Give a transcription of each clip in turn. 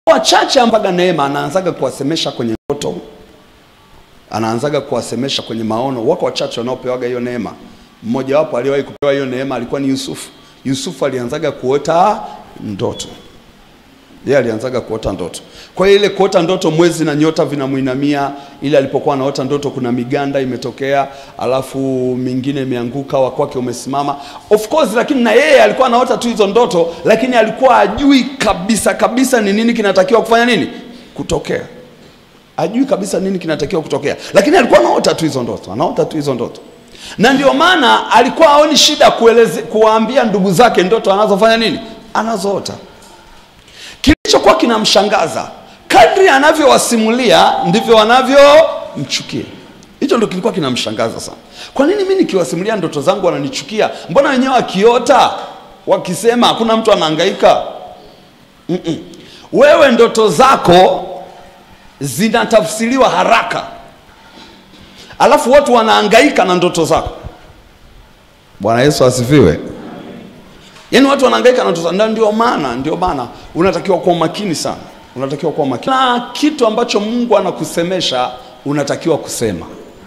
wachache mpaka neema anaanzaga kuwasemesha kwenye ndoto anaanzaga kuwasemesha kwenye maono wako wachache wanaopewaga hiyo neema mmojawapo aliyewahi kupewa hiyo neema alikuwa ni yusufu yusufu alianzaga kuota ndoto yeye alianzaga kuota ndoto kwa hiyo ile kuota ndoto mwezi na nyota vinamwinamia ile alipokuwa anaota ndoto kuna miganda imetokea alafu mingine imeanguka wa kwake umesimama of course lakini na yeye alikuwa anaota tu hizo ndoto lakini alikuwa ajui kabisa kabisa ni nini kinatakiwa kufanya nini kutokea ajui kabisa nini kinatakiwa kutokea lakini alikuwa anaota tu hizo ndoto anaota tu hizo ndoto na ndio maana alikuwa aoni shida kueleze kuwaambia ndugu zake ndoto anazofanya nini anazoota kilichokuwa kinamshangaza kadri anavyowasimulia ndivyo wanavyomchukia hicho ndo kilikuwa kinamshangaza sana kwa nini mi nikiwasimulia ndoto zangu wananichukia mbona wenyewe wakiota wakisema hakuna mtu anahangaika Mm-mm. wewe ndoto zako zinatafsiriwa haraka alafu watu wanahangaika na ndoto zako bwana yesu asifiwe yaani watu wanahangaika na ndoto zako. Na ndio maana ndio maana unatakiwa kuwa makini sana unatakiwa kuwa makini na kitu ambacho mungu anakusemesha unatakiwa kusema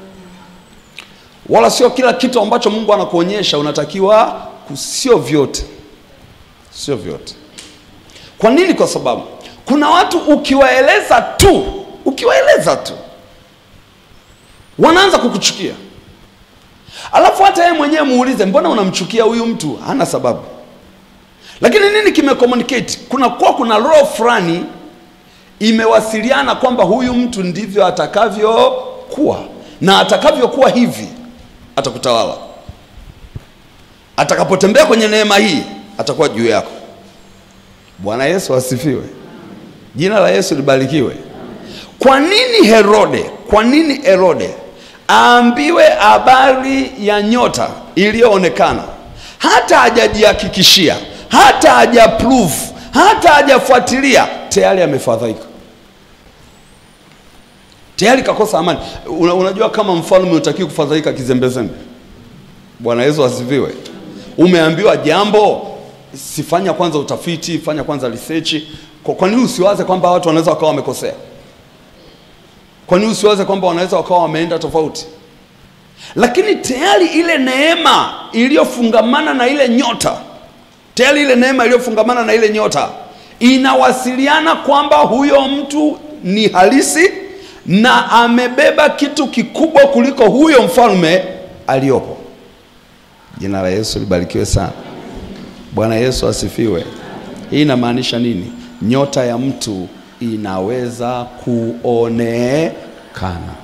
wala sio kila kitu ambacho mungu anakuonyesha unatakiwa ku- sio vyote sio vyote kwa nini kwa sababu kuna watu ukiwaeleza tu ukiwaeleza tu wanaanza kukuchukia alafu hata yeye mwenyewe muulize mbona unamchukia huyu mtu hana sababu lakini nini kimecommunicate kuna kuwa kuna roho fulani imewasiliana kwamba huyu mtu ndivyo atakavyokuwa na atakavyokuwa hivi atakutawala atakapotembea kwenye neema hii atakuwa juu yako bwana yesu asifiwe jina la yesu libarikiwe kwa nini herode kwa nini herode aambiwe habari ya nyota iliyoonekana hata hajajihakikishia hata hajaprove hata hajafuatilia tayari amefadhaika tayari kakosa amani Una, unajua kama mfalme utakiwi kufadhaika kizembezembe bwana yesu asifiwe umeambiwa jambo sifanya kwanza utafiti fanya kwanza research kwa, kwa nini usiwaze kwamba watu wanaweza wakawa wamekosea kwa nini usiwaze kwamba wanaweza wakawa wameenda tofauti lakini tayari ile neema iliyofungamana na ile nyota tayari ile neema iliyofungamana na ile nyota inawasiliana kwamba huyo mtu ni halisi na amebeba kitu kikubwa kuliko huyo mfalme aliyopo jina la yesu libarikiwe sana bwana yesu asifiwe hii inamaanisha nini nyota ya mtu inaweza kuonekana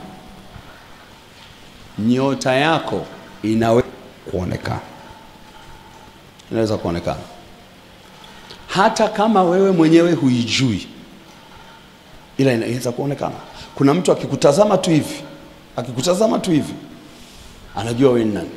nyota yako inaweza kuonekana inaweza kuonekana hata kama wewe mwenyewe huijui ila inaweza kuonekana kuna mtu akikutazama tu hivi akikutazama tu hivi anajua wewe ni nani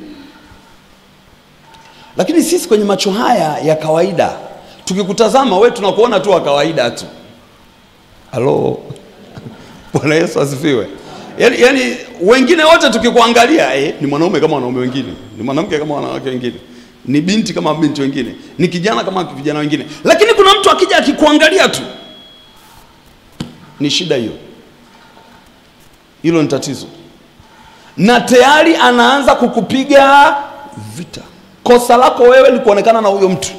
lakini sisi kwenye macho haya ya kawaida tukikutazama we tunakuona tu wa kawaida tu halo bwana yesu asifiwe yaani, yaani wengine wote tukikuangalia eh, ni mwanaume kama wanaume wengine ni mwanamke kama wanawake wengine ni binti kama binti wengine ni kijana kama vijana wengine lakini kuna mtu akija akikuangalia tu ni shida hiyo hilo ni tatizo na tayari anaanza kukupiga vita kosa lako wewe ni kuonekana na huyo mtu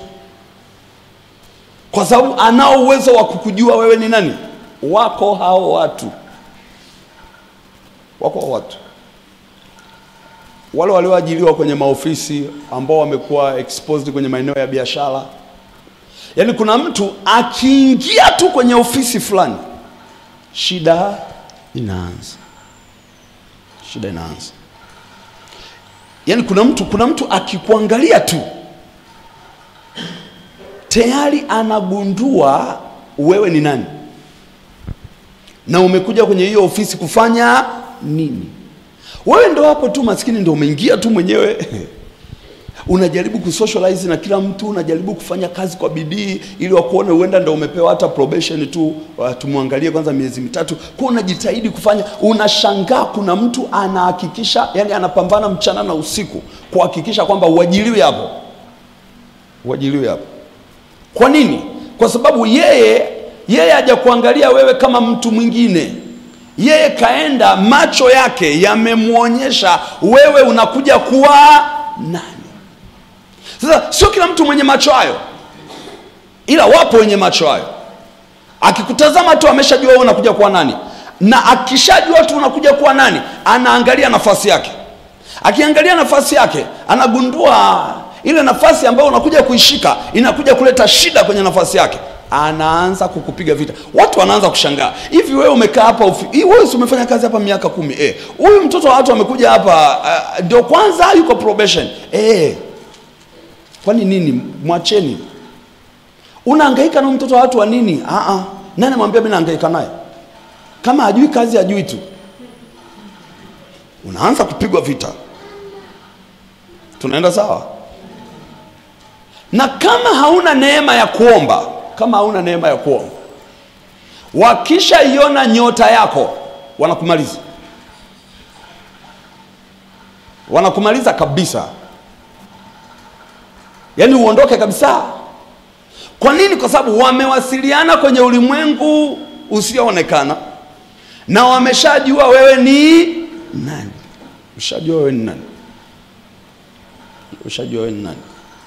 kwa sababu anao uwezo wa kukujua wewe ni nani wako hao watu wako hao watu wale walioajiriwa kwenye maofisi ambao wamekuwa exposed kwenye maeneo ya biashara yaani kuna mtu akiingia tu kwenye ofisi fulani shida inaanza shida inaanza yaani kuna mtu kuna mtu akikuangalia tu tayari anagundua wewe ni nani na umekuja kwenye hiyo ofisi kufanya nini wewe ndo hapo tu maskini ndo umeingia tu mwenyewe unajaribu kusocialize na kila mtu unajaribu kufanya kazi kwa bidii ili wakuone huenda ndo umepewa hata probation tu uh, tumwangalie kwanza miezi mitatu kwa unajitahidi kufanya unashangaa kuna mtu anahakikisha yani anapambana mchana na usiku kuhakikisha kwamba uajiliwi hapo uajiliwi hapo kwa nini kwa sababu yeye yeye hajakuangalia wewe kama mtu mwingine yeye kaenda macho yake yamemwonyesha wewe unakuja kuwa nani sasa sio kila mtu mwenye macho hayo ila wapo wenye macho hayo akikutazama tu ameshajua wewe unakuja kuwa nani na akishajua tu unakuja kuwa nani anaangalia nafasi yake akiangalia nafasi yake anagundua ile nafasi ambayo unakuja kuishika inakuja kuleta shida kwenye nafasi yake anaanza kukupiga vita watu wanaanza kushangaa hivi wewe umekaa hapa ufi- hii wewe si umefanya kazi hapa miaka kumi eh huyu mtoto wa watu amekuja hapa ah, ndio kwanza yuko probation eh kwani nini mwacheni unahangaika na mtoto wa watu wa nini ah ah nani mwambia mimi nahangaika naye kama hajui kazi hajui tu unaanza kupigwa vita tunaenda sawa na kama hauna neema ya kuomba kama hauna neema ya kuomba wakishaiona nyota yako wanakumaliza wanakumaliza kabisa yaani uondoke kabisa kwa nini kwa sababu wamewasiliana kwenye ulimwengu usioonekana na wameshajua wewe ni nani ushajua wewe ni nani ushajua wewe ni nani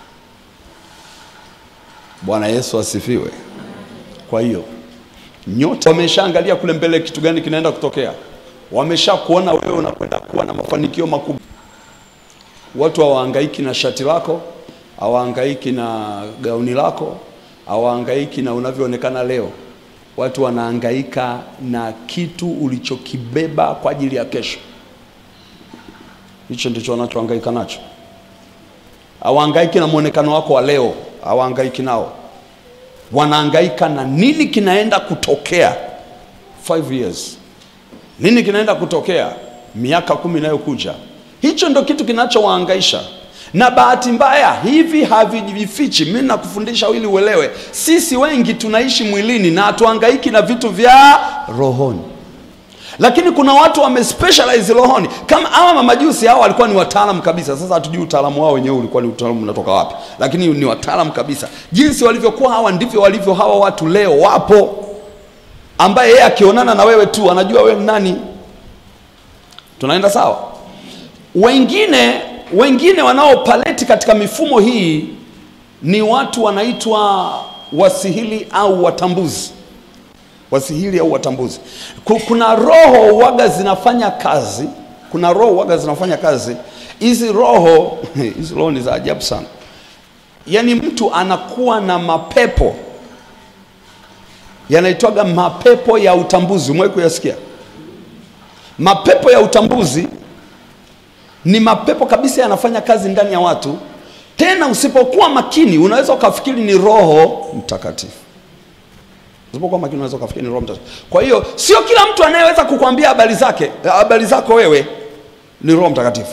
bwana yesu asifiwe kwa hiyo nyota wameshaangalia kule mbele kitu gani kinaenda kutokea wamesha kuona wewe unakwenda kuwa na mafanikio makubwa watu hawahangaiki na shati lako hawahangaiki na gauni lako hawahangaiki na unavyoonekana leo watu wanahangaika na kitu ulichokibeba kwa ajili ya kesho hicho ndicho wanachohangaika nacho hawahangaiki na mwonekano wako wa leo hawahangaiki nao wanahangaika na nini kinaenda kutokea five years nini kinaenda kutokea miaka kumi inayokuja hicho ndo kitu kinachowahangaisha na bahati mbaya hivi havijifichi mi nakufundisha ili uelewe sisi wengi tunaishi mwilini na hatuhangaiki na vitu vya rohoni lakini kuna watu wamespecialize rohoni kama hawa mamajusi hao walikuwa ni wataalam kabisa sasa hatujui utaalamu wao wenyewe ulikuwa ni utaalamu unatoka wapi lakini ni wataalam kabisa jinsi walivyokuwa hawa ndivyo walivyo hawa watu leo wapo ambaye yeye akionana na wewe tu anajua wewe ni nani tunaenda sawa wengine wengine wanaopaleti katika mifumo hii ni watu wanaitwa wasihili au watambuzi wasihili au watambuzi Ku- kuna roho waga zinafanya kazi kuna roho waga zinafanya kazi hizi roho hizi roho ni za ajabu sana yaani mtu anakuwa na mapepo yanaitwaga mapepo ya utambuzi umewahi kuyasikia mapepo ya utambuzi ni mapepo kabisa yanafanya kazi ndani ya watu tena usipokuwa makini unaweza ukafikiri ni roho mtakatifu usipokuwa makini unaweza ukafikiri ni roho mtakatifu kwa hiyo sio kila mtu anayeweza kukwambia habari zake habari zako wewe ni roho mtakatifu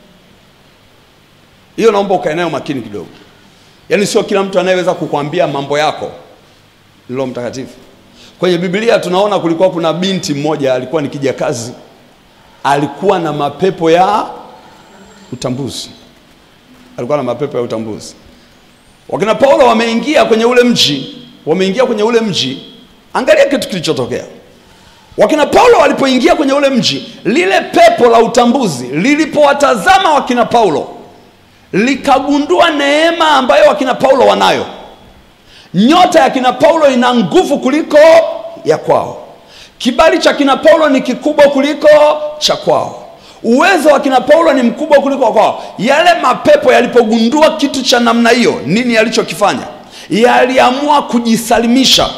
hiyo naomba ukae nayo makini kidogo yaani sio kila mtu anayeweza kukwambia mambo yako ni roho mtakatifu kwenye biblia tunaona kulikuwa kuna binti mmoja alikuwa ni kijakazi alikuwa na mapepo ya utambuzi alikuwa na mapepo ya utambuzi wakina paulo wameingia kwenye ule mji wameingia kwenye ule mji angalia kitu kilichotokea wakina paulo walipoingia kwenye ule mji lile pepo la utambuzi lilipowatazama wakina paulo likagundua neema ambayo wakina paulo wanayo nyota ya kina paulo ina nguvu kuliko ya kwao kibali cha kina paulo ni kikubwa kuliko cha kwao uwezo wa kina paulo ni mkubwa kuliko wa kwao yale mapepo yalipogundua kitu cha namna hiyo nini yalichokifanya yaliamua kujisalimisha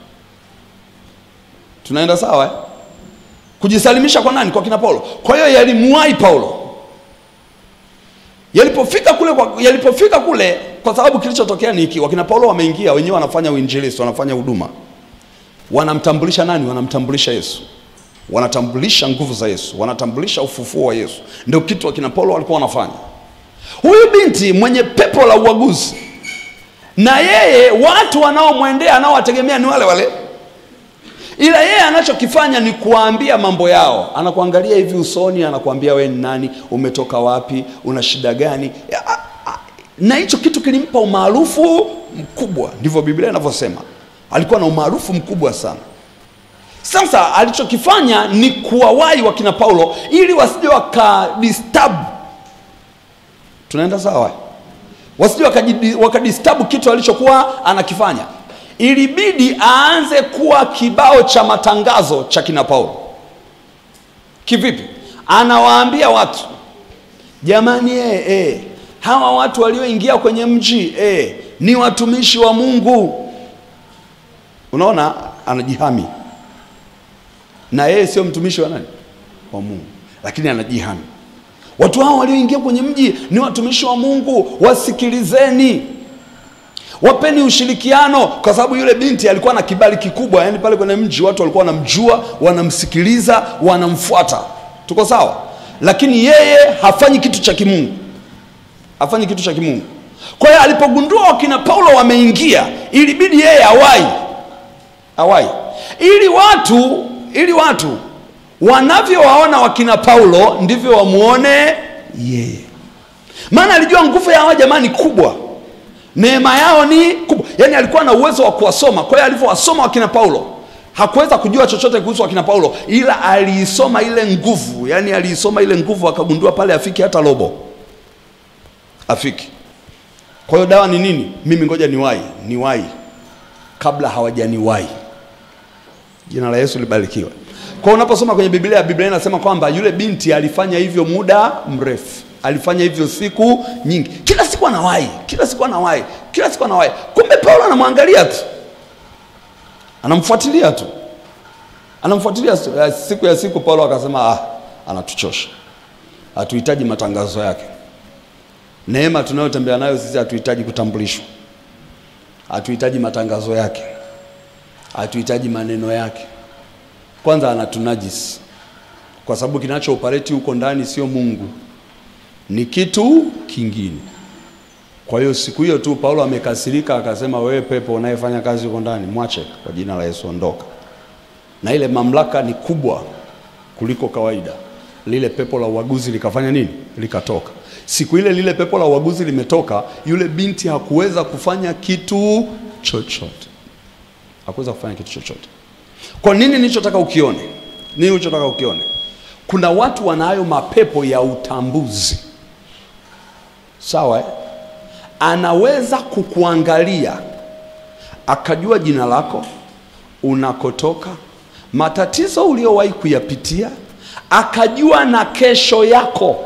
tunaenda sawa eh? kujisalimisha kwa nani kwa kina paulo kwa hiyo yalimwai paulo yalipofika kule kwa, yalipofika kule kwa sababu kilichotokea ni hiki wakina paulo wameingia wenyewe wanafanya uinjilisti wanafanya huduma wanamtambulisha nani wanamtambulisha yesu wanatambulisha nguvu za yesu wanatambulisha ufufuo wa yesu ndio kitu wakina paulo walikuwa wanafanya huyu binti mwenye pepo la uaguzi na yeye watu wanaomwendea anaowategemea ni wale wale ila yeye anachokifanya ni kuwaambia mambo yao anakuangalia hivi usoni anakuambia we ni nani umetoka wapi una shida gani Ya, a- a- na hicho kitu kilimpa umaarufu mkubwa ndivyo biblia inavyosema alikuwa na umaarufu mkubwa sana. Sasa alichokifanya ni kuwawahi wakina Paulo ili wasije wakadisturb. Tunaenda sawa? Wasije wakajidi- wakadisturb kitu alichokuwa anakifanya. Ilibidi aanze kuwa kibao cha matangazo cha kina Paulo. Kivipi? Anawaambia watu jamani, eh, eh, hawa watu walioingia kwenye mji eh, ni watumishi wa Mungu. Unaona, anajihami na yeye sio mtumishi wa nani? Wa Mungu, lakini anajihami. Watu hao walioingia kwenye mji ni watumishi wa Mungu, wasikilizeni, wapeni ushirikiano, kwa sababu yule binti alikuwa na kibali kikubwa. Yani pale kwenye mji watu walikuwa wanamjua, wanamsikiliza, wanamfuata. Tuko sawa? Lakini yeye hafanyi kitu cha kimungu, hafanyi kitu cha kimungu. Kwa hiyo alipogundua wakina Paulo wameingia, ilibidi yeye awai awai ili watu ili watu wanavyowaona wakina Paulo ndivyo wamuone yeye, maana alijua nguvu ya hawa jamani kubwa, neema yao ni kubwa. Yani alikuwa na uwezo wa kuwasoma. Kwa hiyo alivyowasoma wakina Paulo hakuweza kujua chochote kuhusu wakina Paulo, ila aliisoma ile nguvu, yani aliisoma ile nguvu, akagundua pale afiki hata robo afiki. Kwa hiyo dawa ni nini? Mimi ngoja niwahi, niwahi kabla hawajaniwahi. Jina la Yesu libarikiwe. Kwa unaposoma kwenye Biblia, Biblia inasema kwamba yule binti alifanya hivyo muda mrefu, alifanya hivyo siku nyingi, kila siku anawahi, kila siku anawahi, kila siku anawahi. Kumbe Paulo anamwangalia tu, anamfuatilia tu, anamfuatilia. Siku ya siku Paulo akasema, ah, anatuchosha, hatuhitaji matangazo yake. Neema tunayotembea nayo sisi hatuhitaji kutambulishwa, hatuhitaji matangazo yake hatuhitaji maneno yake. Kwanza anatunajisi, kwa sababu kinacho operate huko ndani sio Mungu, ni kitu kingine. Kwa hiyo siku hiyo tu Paulo amekasirika, akasema, wewe pepo unayefanya kazi huko ndani, mwache kwa jina la Yesu, ondoka. Na ile mamlaka ni kubwa kuliko kawaida. Lile pepo la uaguzi likafanya nini? Likatoka. Siku ile lile pepo la uaguzi limetoka, yule binti hakuweza kufanya kitu chochote hakuweza kufanya kitu chochote. Kwa nini? Nilichotaka ukione, nini ulichotaka ukione, kuna watu wanayo mapepo ya utambuzi, sawa eh? Anaweza kukuangalia akajua jina lako, unakotoka, matatizo uliowahi kuyapitia, akajua na kesho yako,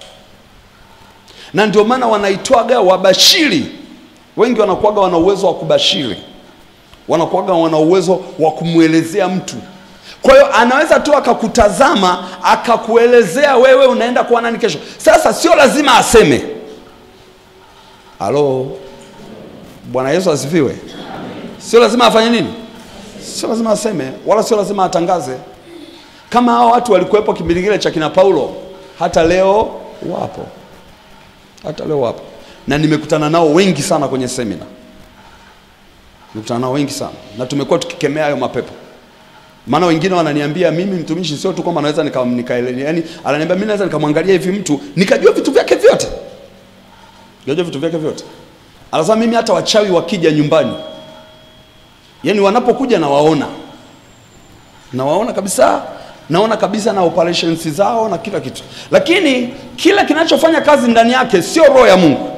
na ndio maana wanaitwaga wabashiri. Wengi wanakuwaga wana uwezo wa kubashiri wanakuwaga wana uwezo wa kumwelezea mtu. Kwa hiyo anaweza tu akakutazama akakuelezea wewe unaenda kuwa nani kesho. Sasa sio lazima aseme. Halo, Bwana Yesu asifiwe. Sio lazima afanye nini, sio lazima aseme, wala sio lazima atangaze. Kama hao watu walikuwepo kipindi kile cha kina Paulo, hata leo wapo, hata leo wapo, na nimekutana nao wengi sana kwenye semina nimekutana nao wengi sana na tumekuwa tukikemea hayo mapepo. Maana wengine wananiambia mimi mtumishi, sio tu kwamba naweza nika, nika yani, ananiambia mimi naweza nikamwangalia hivi mtu nikajua vitu vyake vyote, nikajua vitu vyake vyote. Anasema mimi hata wachawi wakija nyumbani, yani wanapokuja nawaona, nawaona kabisa, naona kabisa na operations zao na kila kitu, lakini kila kinachofanya kazi ndani yake sio roho ya Mungu.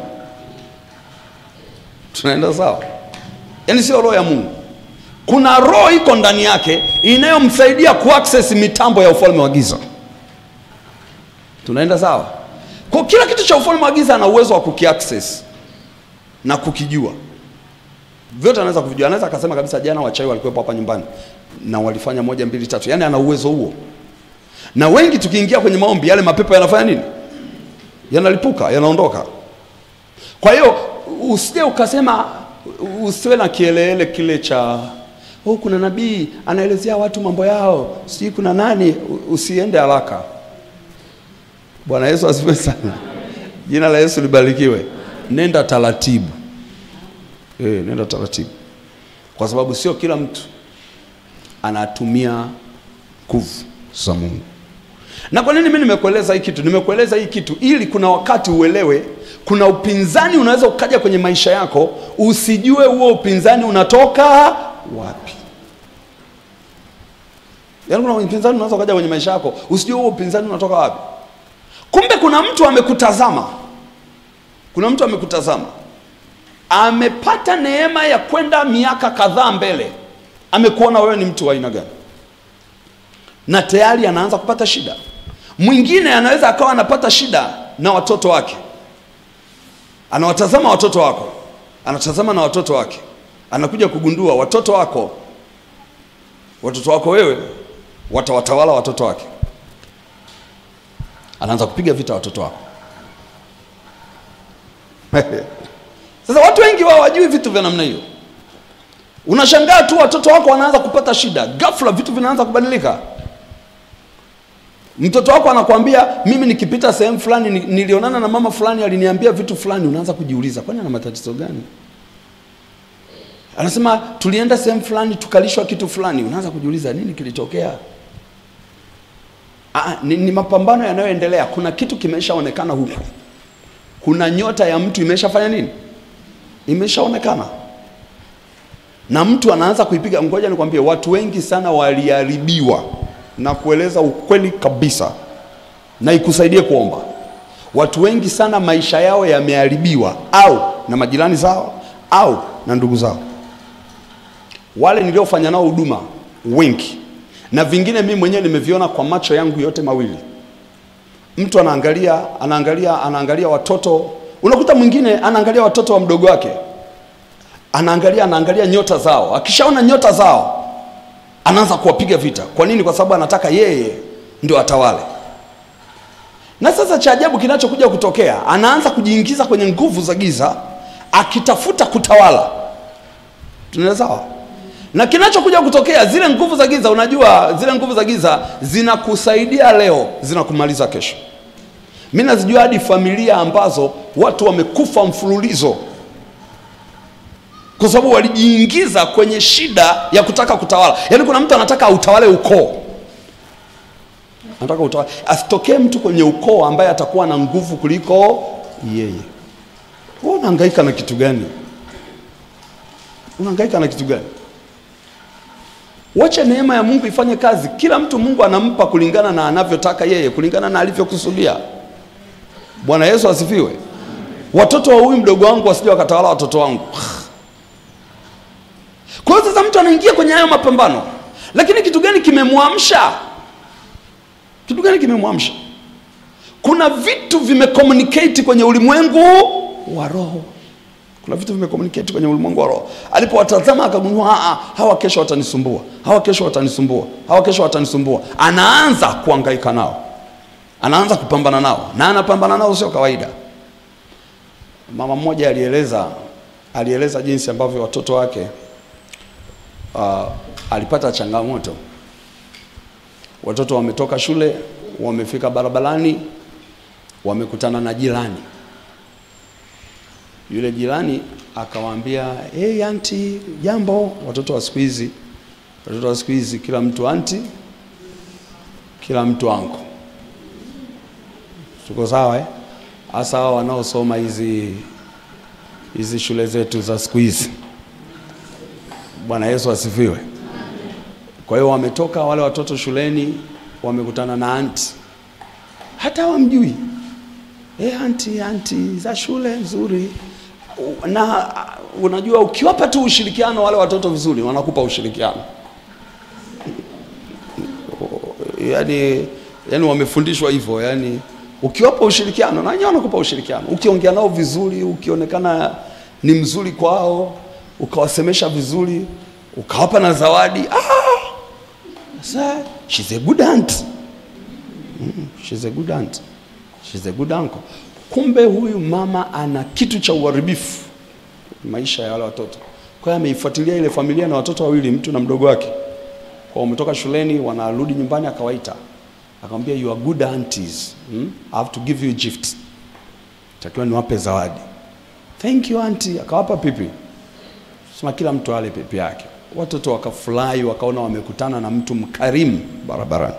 Tunaenda sawa? Yaani sio roho ya Mungu. Kuna roho iko ndani yake inayomsaidia kuaccess mitambo ya ufalme wa giza. Tunaenda sawa? Kwa kila kitu cha ufalme wa giza ana uwezo wa kukiaccess na kukijua. Vyote anaweza kuvijua. Anaweza akasema kabisa, jana wachawi walikuwepo hapa nyumbani na walifanya moja mbili tatu. Yaani ana uwezo huo. Na wengi tukiingia kwenye maombi, yale mapepo yanafanya nini? Yanalipuka, yanaondoka. Kwa hiyo usije ukasema usiwe na kielele kile cha oh, kuna nabii anaelezea watu mambo yao, sijui kuna nani. Usiende haraka. Bwana Yesu asifiwe sana. Jina la Yesu libarikiwe. Nenda taratibu e, nenda taratibu, kwa sababu sio kila mtu anatumia nguvu za Mungu. Na kwa nini mimi nimekueleza hii kitu? Nimekueleza hii kitu ili kuna wakati uelewe kuna upinzani unaweza ukaja kwenye maisha yako, usijue huo upinzani unatoka Yaani kuna upinzani unaweza kuja kwenye maisha yako, usijue huo upinzani unatoka wapi. Kumbe kuna mtu amekutazama, kuna mtu amekutazama, amepata neema ya kwenda miaka kadhaa mbele, amekuona wewe ni mtu wa aina gani, na tayari anaanza kupata shida. Mwingine anaweza akawa anapata shida na watoto wake, anawatazama watoto wako, anatazama na watoto wake, anakuja kugundua watoto wako, watoto wako wewe watawatawala watoto wake, anaanza kupiga vita watoto wako. Sasa watu wengi wao wajui vitu vya namna hiyo. Unashangaa tu watoto wako wanaanza kupata shida, ghafla vitu vinaanza kubadilika. Mtoto wako anakuambia mimi nikipita sehemu fulani ni- nilionana na mama fulani aliniambia vitu fulani, unaanza kujiuliza kwani ana matatizo gani? Anasema tulienda sehemu fulani tukalishwa kitu fulani, unaanza kujiuliza nini kilitokea? Ah, ni, ni mapambano yanayoendelea. Kuna kitu kimeshaonekana huku, kuna nyota ya mtu imeshafanya nini, imeshaonekana na mtu anaanza kuipiga. Ngoja nikwambie, watu wengi sana waliharibiwa na kueleza ukweli kabisa, na ikusaidie kuomba. Watu wengi sana maisha yao yameharibiwa, au na majirani zao au na ndugu zao, wale niliofanya nao huduma wengi, na vingine mimi mwenyewe nimeviona kwa macho yangu yote mawili. Mtu anaangalia anaangalia anaangalia watoto, unakuta mwingine anaangalia watoto wa mdogo wake anaangalia anaangalia nyota zao. Akishaona nyota zao, anaanza kuwapiga vita. Kwa nini? Kwa sababu anataka yeye ndio atawale. Na sasa cha ajabu kinachokuja kutokea, anaanza kujiingiza kwenye nguvu za giza, akitafuta kutawala. Tunaelewa sawa? Na kinachokuja kutokea, zile nguvu za giza, unajua zile nguvu za giza zinakusaidia leo, zinakumaliza kesho. Mimi nazijua hadi familia ambazo watu wamekufa mfululizo kwa sababu walijiingiza kwenye shida ya kutaka kutawala. Yaani kuna mtu anataka autawale ukoo, anataka utawale, asitokee mtu kwenye ukoo ambaye atakuwa na nguvu kuliko yeye. Wewe unahangaika na kitu gani? Unahangaika na kitu gani? Wacha neema ya Mungu ifanye kazi. Kila mtu Mungu anampa kulingana na anavyotaka yeye, kulingana na alivyokusudia. Bwana Yesu asifiwe. Watoto wa huyu mdogo wangu wasije wakatawala watoto wangu. Kwa hiyo sasa mtu anaingia kwenye hayo mapambano, lakini kitu gani kimemwamsha? Kitu gani kimemwamsha? Kuna vitu vimecommunicate kwenye ulimwengu wa roho. Kuna vitu vimecommunicate kwenye ulimwengu wa roho. Alipowatazama akagundua, "Ah, ah, hawa kesho watanisumbua, hawa kesho watanisumbua, hawa kesho watanisumbua. Anaanza kuhangaika nao, anaanza kupambana nao, na anapambana nao sio kawaida. Mama mmoja alieleza alieleza jinsi ambavyo watoto wake uh, alipata changamoto. Watoto wametoka shule, wamefika barabarani, wamekutana na jirani. Yule jirani akawaambia, hey, anti, jambo. Watoto wa siku hizi, watoto wa siku hizi, kila mtu anti, kila mtu anko. Tuko sawa eh? Hasa hao wanaosoma hizi hizi shule zetu za siku hizi. Bwana Yesu asifiwe. Kwa hiyo wametoka wale watoto shuleni, wamekutana na anti, hata wamjui e, anti anti za shule nzuri. Na unajua ukiwapa tu ushirikiano wale watoto vizuri, wanakupa ushirikiano yani, yani wamefundishwa hivyo yani ukiwapa ushirikiano na wenyewe wanakupa ushirikiano. Ukiongea nao vizuri, ukionekana ni mzuri kwao, ukawasemesha vizuri, ukawapa na zawadi, ah, sasa she's a good aunt. Mm, she's a good aunt. She's a good uncle. Kumbe huyu mama ana kitu cha uharibifu maisha ya wale watoto. Kwa hiyo ameifuatilia ile familia na watoto wawili, mtu na mdogo wake, kwa wametoka shuleni, wanarudi nyumbani, akawaita akamwambia you are good aunties hmm? I have to give you a gift, takiwa niwape zawadi. Thank you auntie. Akawapa pipi, sema kila mtu ale pipi yake. Watoto wakafurahi, wakaona wamekutana na mtu mkarimu barabarani.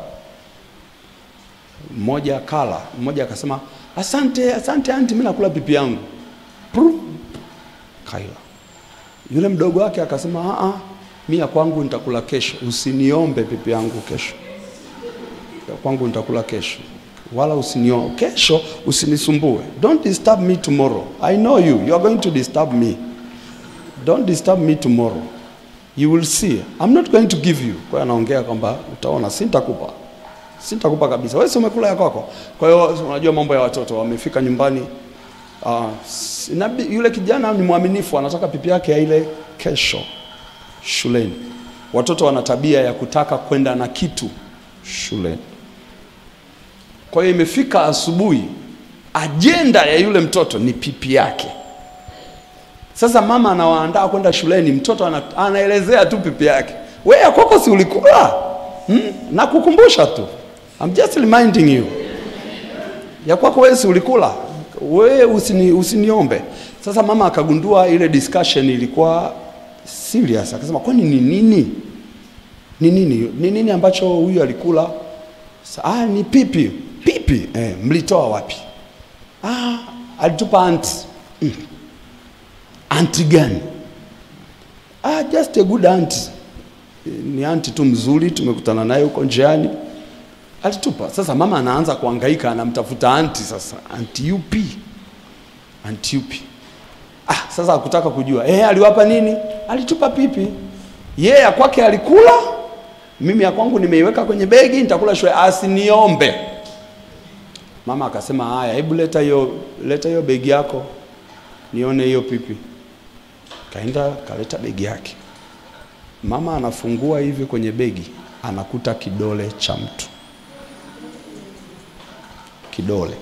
Mmoja kala, mmoja akasema asante, asante auntie, mimi nakula pipi yangu. Pru, kaila. Yule mdogo wake akasema a mi ya kwangu nitakula kesho, usiniombe pipi yangu kesho, ya kwangu nitakula kesho, wala usinio kesho, usinisumbue. Don't disturb me tomorrow. I know you, you are going to disturb me. Don't disturb me tomorrow. You will see. I'm not going to give you. Kwa hiyo anaongea kwamba utaona, sintakupa sintakupa kabisa. Wewe si umekula ya kwako. Kwa hiyo unajua mambo ya watoto, wamefika nyumbani uh, inabi, yule kijana ni mwaminifu, anataka pipi yake aile kesho shuleni. Watoto wana tabia ya kutaka kwenda na kitu shuleni. Kwa hiyo imefika asubuhi, ajenda ya yule mtoto ni pipi yake. Sasa mama anawaandaa kwenda shuleni, mtoto ana, anaelezea tu pipi yake. Wewe ya kwako si ulikula? Hmm? Na kukumbusha tu. I'm just reminding you. Ya kwako wewe si ulikula? Wewe usini, usiniombe. Sasa mama akagundua ile discussion ilikuwa serious, akasema kwani ni nini? Ni nini? Ni nini ambacho huyu alikula? Sa, ah, ni pipi. Pipi? Eh, mlitoa wapi? Ah, alitupa anti. Mm. Anti gani? Ah, just a good auntie. Ni anti tu mzuri, tumekutana naye huko njiani, alitupa. Sasa mama anaanza kuhangaika, anamtafuta anti. Sasa anti yupi? Anti yupi? Ah, sasa hakutaka kujua. Eh, aliwapa nini? Alitupa pipi. Yeye ya kwake alikula, mimi ya kwangu nimeiweka kwenye begi, nitakula shule, asiniombe. Mama akasema haya, hebu leta hiyo leta hiyo begi yako nione hiyo pipi. Kaenda kaleta begi yake. Mama anafungua hivi kwenye begi, anakuta kidole cha mtu, kidole.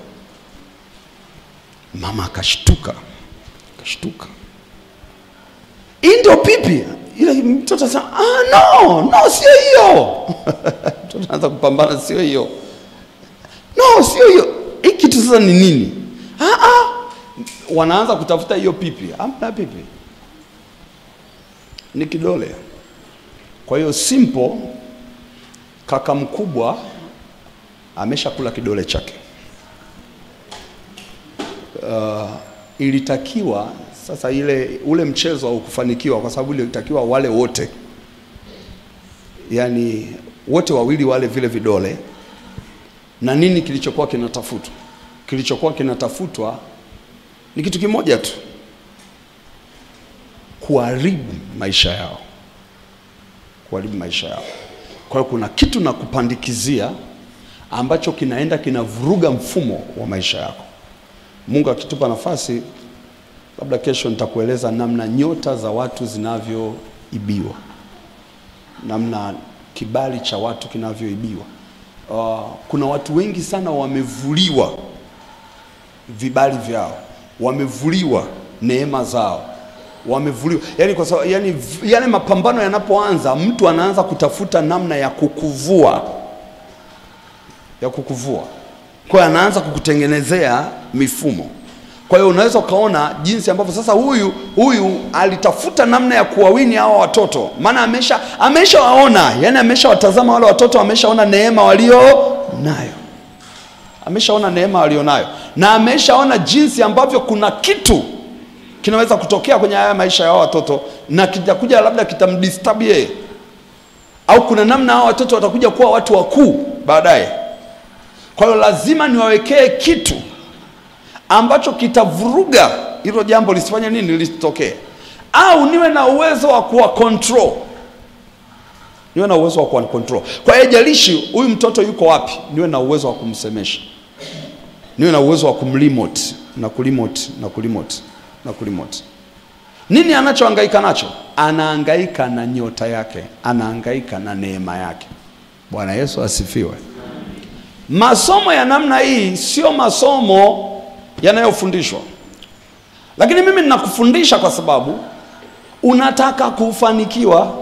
Mama akashtuka, akashtuka, hii ndio pipi? Ile mtoto asema ah, no no, sio hiyo. Mtoto anaanza kupambana, sio hiyo, no, sio hiyo. Hii kitu sasa ni nini? ah, ah. Wanaanza kutafuta hiyo pipi, hamna pipi, ni kidole. Kwa hiyo simple, kaka mkubwa ameshakula kidole chake. Uh, ilitakiwa sasa ile ule mchezo haukufanikiwa kwa sababu ilitakiwa wale wote, yaani wote wawili wale vile vidole. Na nini kilichokuwa kinatafutwa? Kilichokuwa kinatafutwa ni kitu kimoja tu, kuharibu maisha yao, kuharibu maisha yao. Kwa hiyo kuna kitu na kupandikizia ambacho kinaenda kinavuruga mfumo wa maisha yako. Mungu akitupa nafasi, labda kesho nitakueleza namna nyota za watu zinavyoibiwa, namna kibali cha watu kinavyoibiwa. Uh, kuna watu wengi sana wamevuliwa vibali vyao, wamevuliwa neema zao, wamevuliwa yani, kwa sababu yani, yani mapambano yanapoanza, mtu anaanza kutafuta namna ya kukuvua, ya kukuvua. Kwa hiyo anaanza kukutengenezea mifumo. Kwa hiyo unaweza ukaona jinsi ambavyo sasa huyu huyu alitafuta namna ya kuwawini hawa watoto, maana amesha ameshawaona, yani ameshawatazama wale watoto, ameshaona neema walio nayo, ameshaona neema walio nayo, na ameshaona jinsi ambavyo kuna kitu kinaweza kutokea kwenye haya maisha ya hawa watoto, na kitakuja labda kitamdisturb yeye, au kuna namna hawa watoto watakuja kuwa watu wakuu baadaye. Kwa hiyo lazima niwawekee kitu ambacho kitavuruga hilo jambo lisifanye nini, lisitokee, au niwe na uwezo wa kuwa control, niwe na uwezo wa kuwa control. Kwa hiyo jalishi huyu mtoto yuko wapi, niwe na uwezo wa kumsemesha, niwe na uwezo wa kumremote na kuremote na kuremote na kuremote. Nini anachohangaika nacho? Anahangaika na nyota yake, anahangaika na neema yake. Bwana Yesu asifiwe. Masomo ya namna hii sio masomo yanayofundishwa, lakini mimi ninakufundisha kwa sababu unataka kufanikiwa.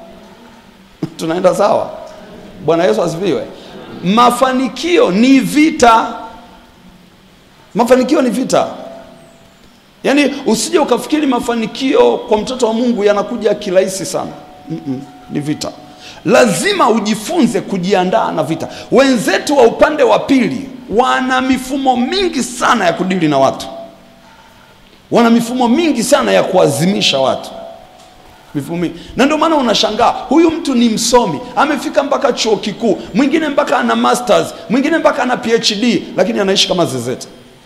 Tunaenda sawa? Bwana Yesu asifiwe. Mafanikio ni vita, mafanikio ni vita. Yaani usije ukafikiri mafanikio kwa mtoto wa Mungu yanakuja kirahisi sana. Mm -mm, ni vita. Lazima ujifunze kujiandaa na vita. Wenzetu wa upande wa pili wana mifumo mingi sana ya kudili na watu, wana mifumo mingi sana ya kuazimisha watu. mifumo mingi. Na ndio maana unashangaa huyu mtu ni msomi, amefika mpaka chuo kikuu, mwingine mpaka ana masters, mwingine mpaka ana PhD, lakini anaishi kama zezeta.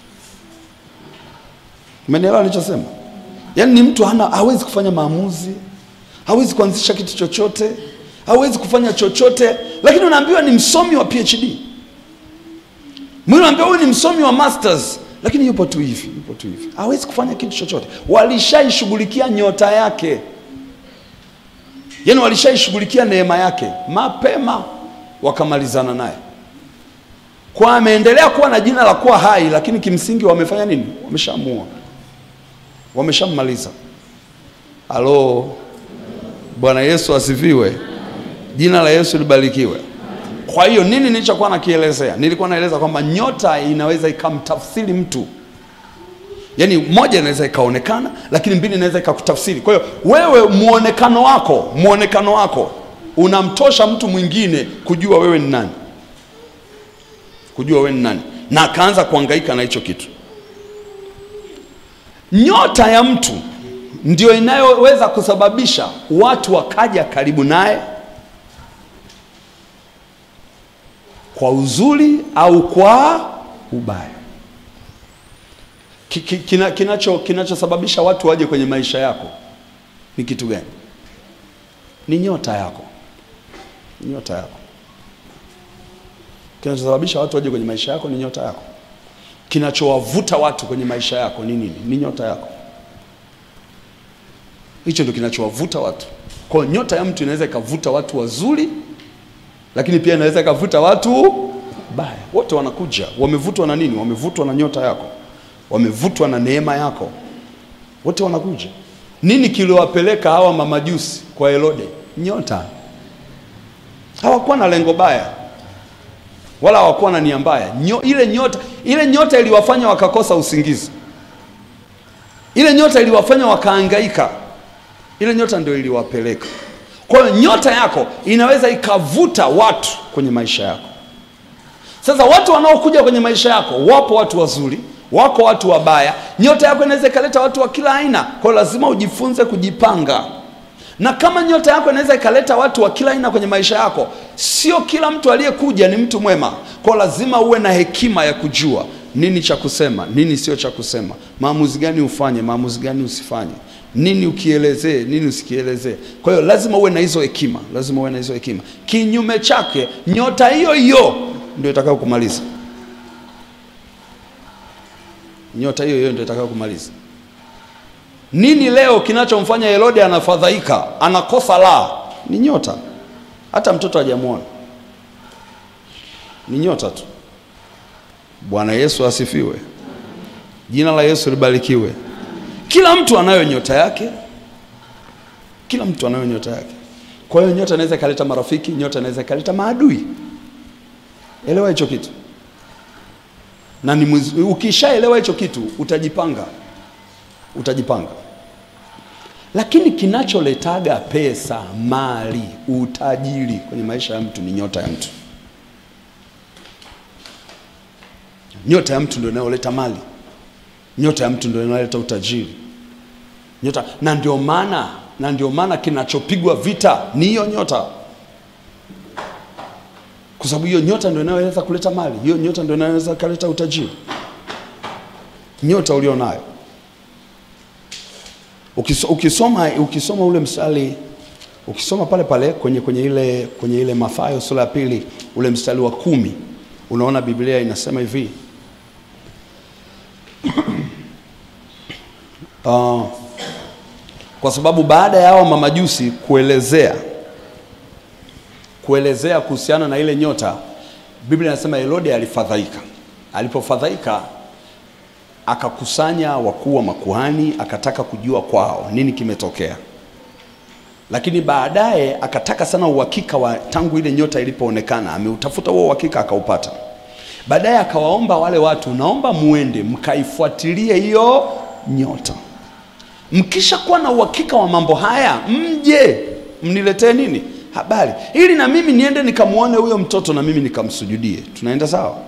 Umenielewa nilichosema? Yaani ni mtu hana, hawezi kufanya maamuzi, hawezi kuanzisha kitu chochote, hawezi kufanya chochote, lakini unaambiwa ni msomi wa PhD. Mwingine unaambiwa huyu ni msomi wa masters, lakini yupo tu hivi, yupo tu hivi, hawezi kufanya kitu chochote. Walishaishughulikia nyota yake, yaani walishaishughulikia neema yake mapema, wakamalizana naye kwa ameendelea kuwa na jina la kuwa hai, lakini kimsingi wamefanya nini? Wameshaamua, wameshammaliza. Halo, Bwana Yesu asifiwe, jina la Yesu libarikiwe. Kwa hiyo nini nilichokuwa nakielezea? Nilikuwa naeleza kwamba nyota inaweza ikamtafsiri mtu, yaani moja inaweza ikaonekana, lakini mbili inaweza ikakutafsiri. Kwa hiyo wewe, muonekano wako, muonekano wako unamtosha mtu mwingine kujua wewe ni nani kujua wewe ni nani, na akaanza kuhangaika na hicho kitu. Nyota ya mtu ndio inayoweza kusababisha watu wakaja karibu naye kwa uzuri au kwa ubaya. Ki- ki- kina- Kinacho kinachosababisha watu waje kwenye maisha yako ni kitu gani? Ni nyota yako, ni nyota yako kinachosababisha watu waje kwenye maisha yako ni nyota yako. Kinachowavuta watu kwenye maisha yako ni nini? Ni nyota yako. Hicho ndio kinachowavuta watu. Kwa hiyo nyota ya mtu inaweza ikavuta watu wazuri, lakini pia inaweza ikavuta watu baya. Wote wanakuja, wamevutwa na nini? Wamevutwa na nyota yako, wamevutwa na neema yako, wote wanakuja. Nini kiliwapeleka hawa mamajusi kwa Herode? Nyota. Hawakuwa na lengo baya wala hawakuwa na nia mbaya. Nyo, ile nyota ile nyota iliwafanya wakakosa usingizi, ile nyota iliwafanya wakaangaika, ile nyota ndio iliwapeleka. Kwa hiyo nyota yako inaweza ikavuta watu kwenye maisha yako. Sasa watu wanaokuja kwenye maisha yako, wapo watu wazuri, wako watu wabaya. Nyota yako inaweza ikaleta watu wa kila aina, kwa hiyo lazima ujifunze kujipanga na kama nyota yako inaweza ikaleta watu wa kila aina kwenye maisha yako, sio kila mtu aliyekuja ni mtu mwema. Kwa lazima uwe na hekima ya kujua nini cha kusema, nini sio cha kusema, maamuzi gani ufanye, maamuzi gani usifanye, nini ukielezee, nini usikielezee. Kwa hiyo lazima uwe na hizo hekima, lazima uwe na hizo hekima. Kinyume chake, nyota hiyo hiyo ndio itakayo kumaliza, nyota hiyo hiyo ndio itakayo kumaliza. Nini leo kinachomfanya Herode anafadhaika, anakosa la? Ni nyota. Hata mtoto hajamwona, ni nyota tu. Bwana Yesu asifiwe, jina la Yesu libarikiwe. Kila mtu anayo nyota yake, kila mtu anayo nyota yake. Kwa hiyo nyota inaweza ikaleta marafiki, nyota inaweza ikaleta maadui. Elewa hicho kitu, na ni mwiz- ukishaelewa hicho kitu utajipanga utajipanga. Lakini kinacholetaga pesa, mali, utajiri kwenye maisha ya mtu ni nyota ya mtu. Nyota ya mtu ndio inayoleta mali, nyota ya mtu ndio inayoleta utajiri. Nyota na ndio maana na ndio maana kinachopigwa vita ni hiyo nyota, kwa sababu hiyo nyota ndio inayoweza kuleta mali, hiyo nyota ndio inayoweza kuleta utajiri, nyota ulionayo Ukiso- ukisoma ukisoma ule mstari ukisoma pale pale kwenye kwenye ile kwenye ile Mathayo sura ya pili ule mstari wa kumi unaona Biblia inasema hivi uh, kwa sababu baada ya hao mamajusi kuelezea kuelezea kuhusiana na ile nyota, Biblia inasema Herode alifadhaika. Alipofadhaika akakusanya wakuu wa makuhani, akataka kujua kwao nini kimetokea, lakini baadaye akataka sana uhakika wa tangu ile nyota ilipoonekana. Ameutafuta huo uhakika akaupata. Baadaye akawaomba wale watu, naomba muende mkaifuatilie hiyo nyota, mkisha kuwa na uhakika wa mambo haya, mje mniletee nini habari, ili na mimi niende nikamwone huyo mtoto na mimi nikamsujudie. Tunaenda sawa?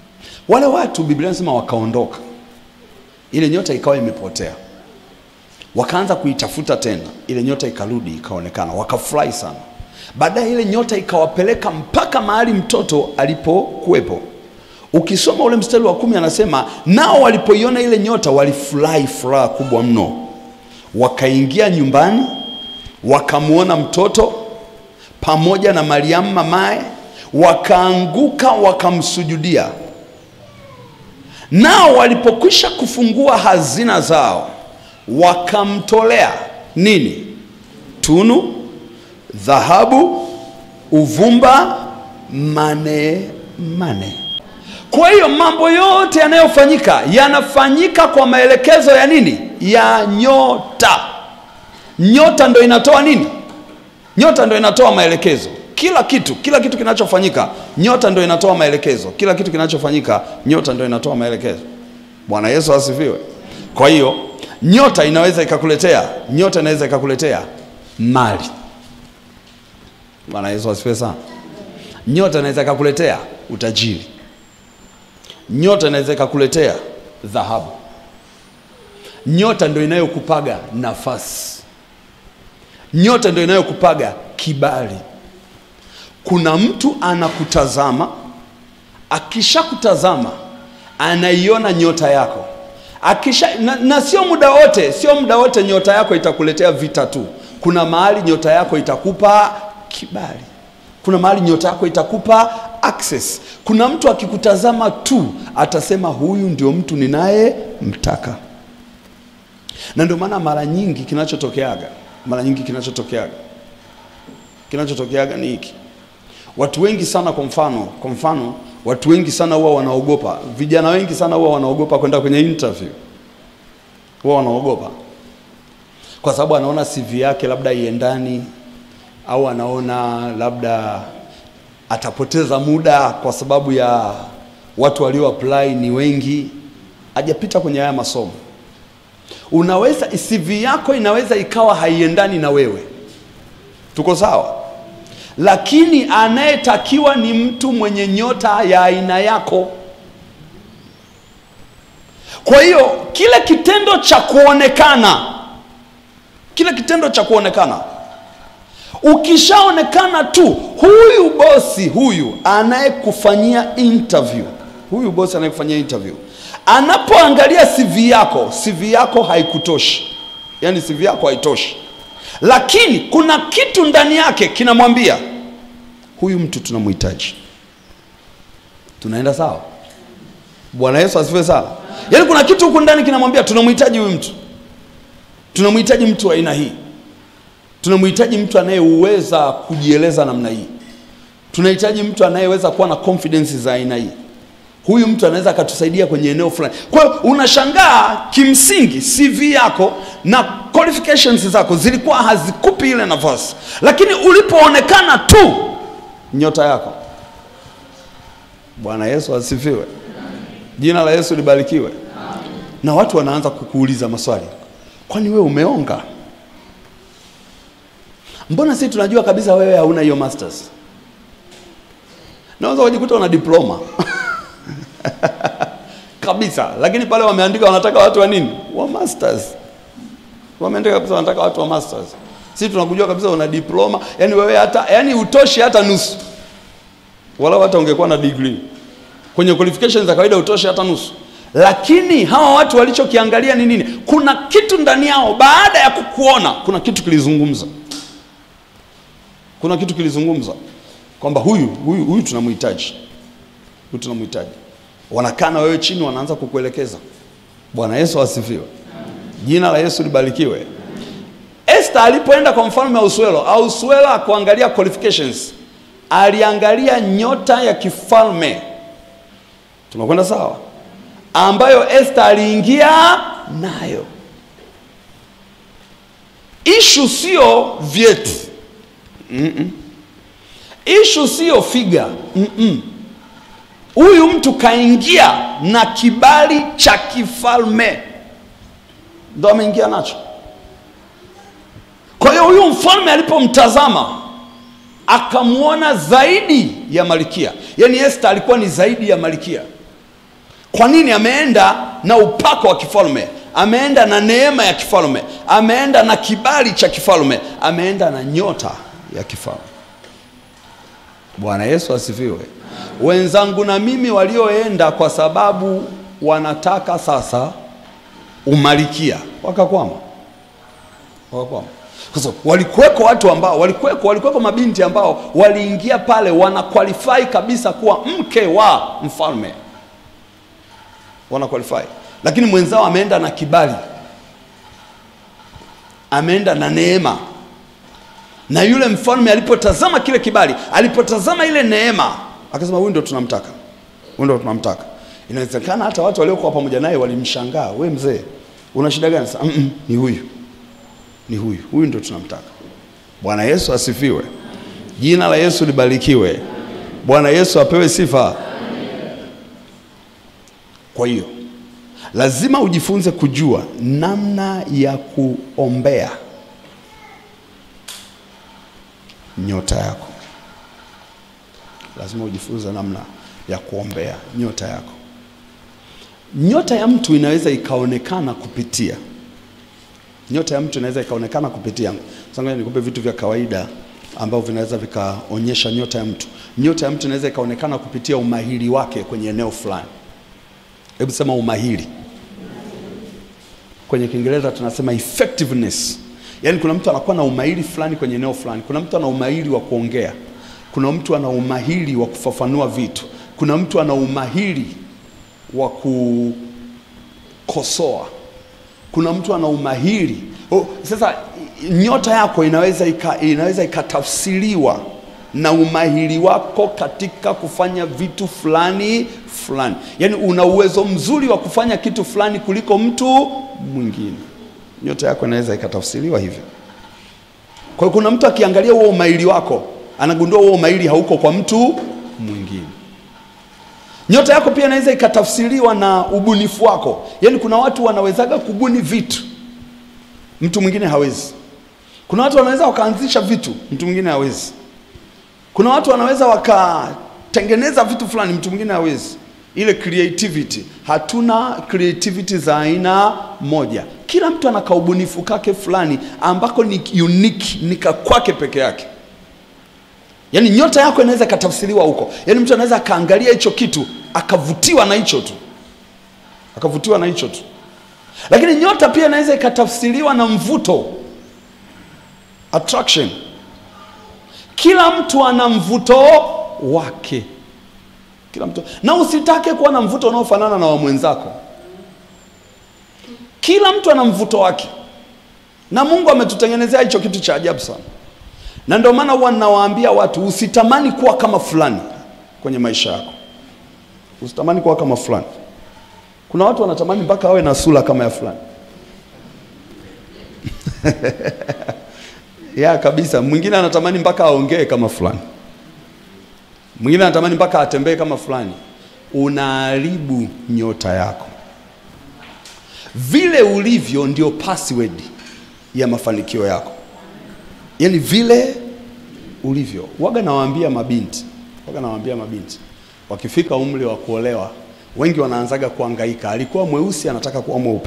Wale watu Biblia inasema wakaondoka, ile nyota ikawa imepotea. wakaanza kuitafuta tena, ile nyota ikarudi ikaonekana, wakafurahi sana. Baadaye ile nyota ikawapeleka mpaka mahali mtoto alipokuwepo. Ukisoma ule mstari wa kumi anasema nao walipoiona ile nyota walifurahi furaha kubwa mno, wakaingia nyumbani wakamwona mtoto pamoja na Mariamu mamaye, wakaanguka wakamsujudia. Nao walipokwisha kufungua hazina zao, wakamtolea nini? Tunu, dhahabu, uvumba, mane mane. Kwa hiyo mambo yote yanayofanyika yanafanyika kwa maelekezo ya nini? Ya nyota. Nyota ndo inatoa nini? Nyota ndo inatoa maelekezo. Kila kitu, kila kitu kinachofanyika, nyota ndo inatoa maelekezo. Kila kitu kinachofanyika, nyota ndo inatoa maelekezo. Bwana Yesu asifiwe. Kwa hiyo nyota inaweza ikakuletea, nyota inaweza ikakuletea mali. Bwana Yesu asifiwe sana. Nyota inaweza ikakuletea utajiri. Nyota inaweza ikakuletea dhahabu. Nyota ndio inayokupaga nafasi. Nyota ndio inayokupaga kibali. Kuna mtu anakutazama, akishakutazama anaiona nyota yako akisha, na, na sio muda wote, sio muda wote nyota yako itakuletea vita tu. Kuna mahali nyota yako itakupa kibali, kuna mahali nyota yako itakupa access. Kuna mtu akikutazama tu atasema huyu ndio mtu ninayemtaka. Na ndio maana mara nyingi kinachotokeaga, mara nyingi kinachotokeaga, kinachotokeaga ni hiki. Watu wengi sana, kwa mfano, kwa mfano, watu wengi sana huwa wanaogopa, vijana wengi sana huwa wanaogopa kwenda kwenye interview, huwa wanaogopa kwa sababu anaona CV yake labda iendani, au anaona labda atapoteza muda kwa sababu ya watu walio apply ni wengi, hajapita kwenye haya masomo. Unaweza CV yako inaweza ikawa haiendani na wewe, tuko sawa, lakini anayetakiwa ni mtu mwenye nyota ya aina yako. Kwa hiyo kile kitendo cha kuonekana, kile kitendo cha kuonekana ukishaonekana tu, huyu bosi huyu anayekufanyia interview, huyu bosi anayekufanyia interview anapoangalia CV yako, CV yako haikutoshi, yaani CV yako haitoshi, lakini kuna kitu ndani yake kinamwambia huyu mtu tunamhitaji. Tunaenda sawa? Bwana Yesu asifiwe sana. Yaani kuna kitu huku ndani kinamwambia tunamhitaji huyu mtu, tunamhitaji mtu wa aina hii tunamhitaji mtu anayeweza kujieleza namna hii. Tunahitaji mtu anayeweza kuwa na confidence za aina hii. Huyu mtu anaweza akatusaidia kwenye eneo fulani. Kwa hiyo unashangaa, kimsingi CV yako na qualifications zako zilikuwa hazikupi ile nafasi, lakini ulipoonekana tu nyota yako. Bwana Yesu asifiwe, jina la Yesu libarikiwe. Na watu wanaanza kukuuliza maswali, kwani wewe umeonga? Mbona sisi tunajua kabisa wewe hauna hiyo masters? Naweza kujikuta una diploma kabisa, lakini pale wameandika wanataka watu wa nini? Wa masters. Wameandika kabisa wanataka watu wa masters. Sisi tunakujua kabisa una diploma, yani wewe hata yani utoshi hata nusu, wala hata ungekuwa na degree kwenye qualifications za kawaida utoshi hata nusu. Lakini hawa watu walichokiangalia ni nini? Kuna kitu ndani yao, baada ya kukuona, kuna kitu kilizungumza kuna kitu kilizungumza kwamba huyu huyu huyu tunamhitaji, huyu tunamhitaji. Wanakaa na wewe chini, wanaanza kukuelekeza. Bwana Yesu asifiwe, jina la Yesu libarikiwe. Esther alipoenda kwa mfalme Ahasuero, Ahasuero akuangalia qualifications, aliangalia nyota ya kifalme. Tunakwenda sawa, ambayo Esther aliingia nayo. Ishu sio vyeti Mm-mm. Ishu siyo figa. Mm-mm. Huyu mtu kaingia na kibali cha kifalme, ndo ameingia nacho. Kwa hiyo huyu mfalme alipomtazama akamwona zaidi ya malkia, yaani Esther alikuwa ni zaidi ya malkia. Kwa nini? Ameenda na upako wa kifalme, ameenda na neema ya kifalme, ameenda na kibali cha kifalme, ameenda na nyota ya kifalme. Bwana Yesu asifiwe. Wenzangu na mimi walioenda kwa sababu wanataka sasa umalikia, wakakwama, wakakwama. Kwa sababu walikuweko watu ambao walikuweko, walikuweko mabinti ambao waliingia pale wana qualify kabisa kuwa mke wa mfalme, wana qualify, lakini mwenzao ameenda na kibali, ameenda na neema na yule mfalme alipotazama kile kibali, alipotazama ile neema, akasema huyu ndio tunamtaka, huyu ndio tunamtaka. Inawezekana hata watu waliokuwa pamoja naye walimshangaa, we mzee, una shida gani? Sasa mm -mm, ni huyu, ni huyu, huyu ndio tunamtaka. Bwana Yesu asifiwe, jina la Yesu libarikiwe. Bwana Yesu apewe sifa. Kwa hiyo lazima ujifunze kujua namna ya kuombea nyota yako. Lazima ujifunze namna ya kuombea nyota yako. Nyota ya mtu inaweza ikaonekana kupitia nyota ya mtu inaweza ikaonekana kupitia. Sasa ngoja nikupe vitu vya kawaida ambavyo vinaweza vikaonyesha nyota ya mtu. Nyota ya mtu inaweza ikaonekana kupitia umahiri wake kwenye eneo fulani. Hebu sema umahiri. Kwenye Kiingereza tunasema effectiveness. Yaani kuna mtu anakuwa na umahiri fulani kwenye eneo fulani. Kuna mtu ana umahiri wa kuongea. Kuna mtu ana umahiri wa kufafanua vitu. Kuna mtu ana umahiri wa kukosoa. Kuna mtu ana umahiri. Oh, sasa nyota yako inaweza ika, inaweza ikatafsiriwa na umahiri wako katika kufanya vitu fulani fulani. Yaani una uwezo mzuri wa kufanya kitu fulani kuliko mtu mwingine nyota yako inaweza ikatafsiriwa hivyo. Kwa hiyo kuna mtu akiangalia huo umahiri wako anagundua huo umahiri hauko kwa mtu mwingine. Nyota yako pia inaweza ikatafsiriwa na ubunifu wako, yaani kuna watu wanawezaga kubuni vitu mtu mwingine hawezi. Kuna watu wanaweza wakaanzisha vitu mtu mwingine hawezi. Kuna watu wanaweza wakatengeneza vitu fulani mtu mwingine hawezi. Ile creativity, hatuna creativity za aina moja. Kila mtu ana kaubunifu kake fulani ambako ni unique, ni kwake peke yake. Yaani nyota yako inaweza ikatafsiriwa huko. Yaani mtu anaweza akaangalia hicho kitu akavutiwa na hicho tu, akavutiwa na hicho tu. Lakini nyota pia inaweza ikatafsiriwa na mvuto, attraction. Kila mtu ana mvuto wake, kila mtu, na usitake kuwa na mvuto unaofanana na wa mwenzako. Kila mtu ana mvuto wake, na Mungu ametutengenezea hicho kitu cha ajabu sana, na ndio maana huwa ninawaambia watu usitamani kuwa kama fulani kwenye maisha yako, usitamani kuwa kama fulani. Kuna watu wanatamani mpaka awe na sura kama ya fulani ya kabisa. Mwingine anatamani mpaka aongee kama fulani, mwingine anatamani mpaka atembee kama fulani. Unaharibu nyota yako. Vile ulivyo ndio password ya mafanikio yako, yaani vile ulivyo. Waga nawaambia mabinti, waga nawaambia mabinti wakifika umri wa kuolewa, wengi wanaanzaga kuhangaika. Alikuwa mweusi anataka kuwa mweupe,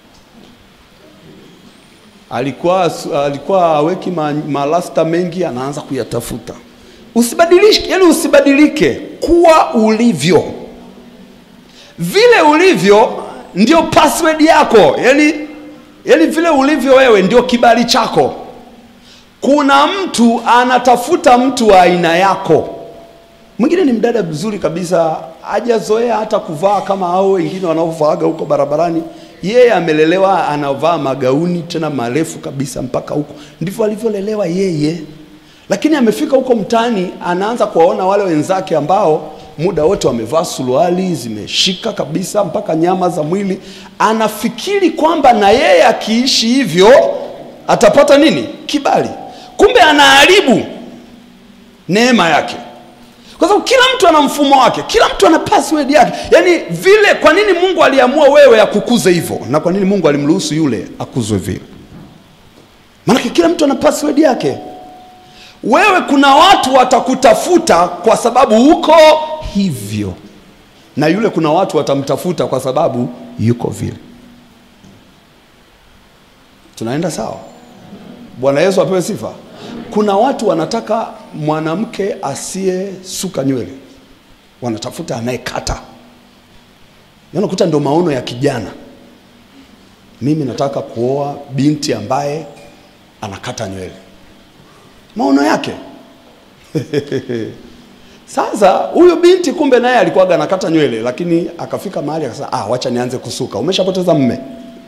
alikuwa alikuwa aweki ma, malasta mengi anaanza kuyatafuta. Usibadilike, yani usibadilike, kuwa ulivyo. Vile ulivyo ndio password yako, yani, yani vile ulivyo wewe ndio kibali chako. Kuna mtu anatafuta mtu wa aina yako. Mwingine ni mdada mzuri kabisa, hajazoea hata kuvaa kama hao wengine wanaovaaga huko barabarani. Yeye amelelewa anavaa magauni tena marefu kabisa mpaka huko, ndivyo alivyolelewa yeye. Lakini amefika huko mtaani, anaanza kuwaona wale wenzake ambao muda wote wamevaa suruali zimeshika kabisa mpaka nyama za mwili. Anafikiri kwamba na yeye akiishi hivyo atapata nini? Kibali. Kumbe anaharibu neema yake kwa sababu kila mtu ana mfumo wake, kila mtu ana password yake. Yaani vile, kwa nini Mungu aliamua wewe akukuze hivyo, na kwa nini Mungu alimruhusu yule akuzwe vile? Maanake kila mtu ana password yake. Wewe, kuna watu watakutafuta kwa sababu uko hivyo, na yule kuna watu watamtafuta kwa sababu yuko vile. Tunaenda sawa? Bwana Yesu apewe sifa. Kuna watu wanataka mwanamke asiyesuka nywele, wanatafuta anayekata. Yaani unakuta ndio maono ya kijana, mimi nataka kuoa binti ambaye anakata nywele, maono yake Sasa huyu binti kumbe naye alikuwaga anakata nywele, lakini akafika mahali akasema, ah, wacha nianze kusuka. Umeshapoteza mme.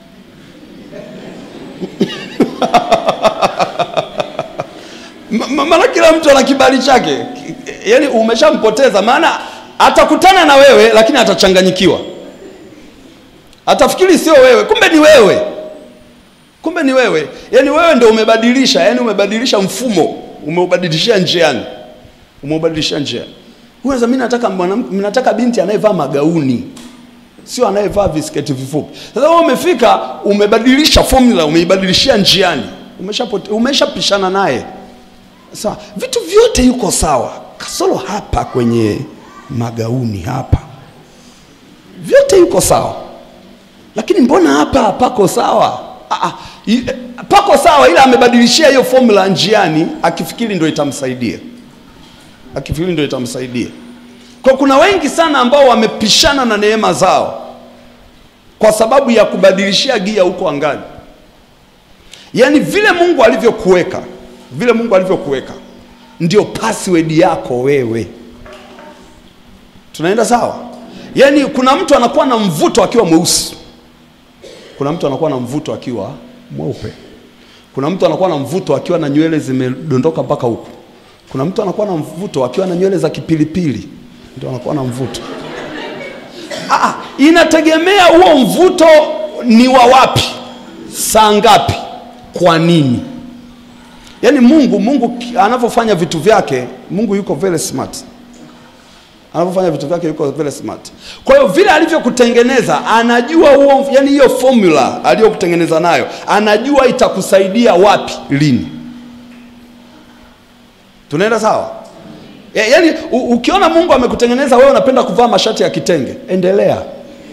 Ma- ma- maana kila mtu ana kibali chake, Ki- yaani umeshampoteza, maana atakutana na wewe lakini atachanganyikiwa, atafikiri sio wewe, kumbe ni wewe, kumbe ni wewe. Yaani wewe ndio umebadilisha, yaani umebadilisha mfumo, umeubadilishia njiani umeubadilisha njia. Unaweza mimi nataka mwanamke, mimi nataka binti anayevaa magauni, sio anayevaa visketi vifupi. Sasa wewe umefika, umebadilisha formula, umeibadilishia njiani, umeshapote, umeshapishana naye. Sawa, vitu vyote yuko sawa, kasoro hapa kwenye magauni hapa, vyote yuko sawa, lakini mbona hapa hapako sawa? Ah, ah, i- pako sawa, ila amebadilishia hiyo formula njiani, akifikiri ndio itamsaidia akifikiri ndio itamsaidia. Kwa kuna wengi sana ambao wamepishana na neema zao kwa sababu ya kubadilishia gia huko angani. Yaani vile Mungu alivyokuweka, vile Mungu alivyokuweka ndio password yako wewe. Tunaenda sawa? Yaani kuna mtu anakuwa na mvuto akiwa mweusi, kuna mtu anakuwa na mvuto akiwa mweupe, kuna mtu anakuwa na mvuto akiwa na nywele zimedondoka mpaka huku kuna mtu anakuwa na mvuto akiwa na nywele za kipilipili, ndio anakuwa na mvuto. Ah, inategemea huo mvuto ni wa wapi, saa ngapi, kwa nini. Yaani Mungu Mungu ki- anavyofanya vitu vyake, Mungu yuko very smart. Anavyofanya vitu vyake yuko very smart. Kwa hiyo vile alivyokutengeneza anajua huo, yani hiyo formula aliyokutengeneza nayo, anajua itakusaidia wapi, lini. Tunaenda sawa? Ya, yaani u, ukiona Mungu amekutengeneza wewe unapenda kuvaa mashati ya kitenge, endelea.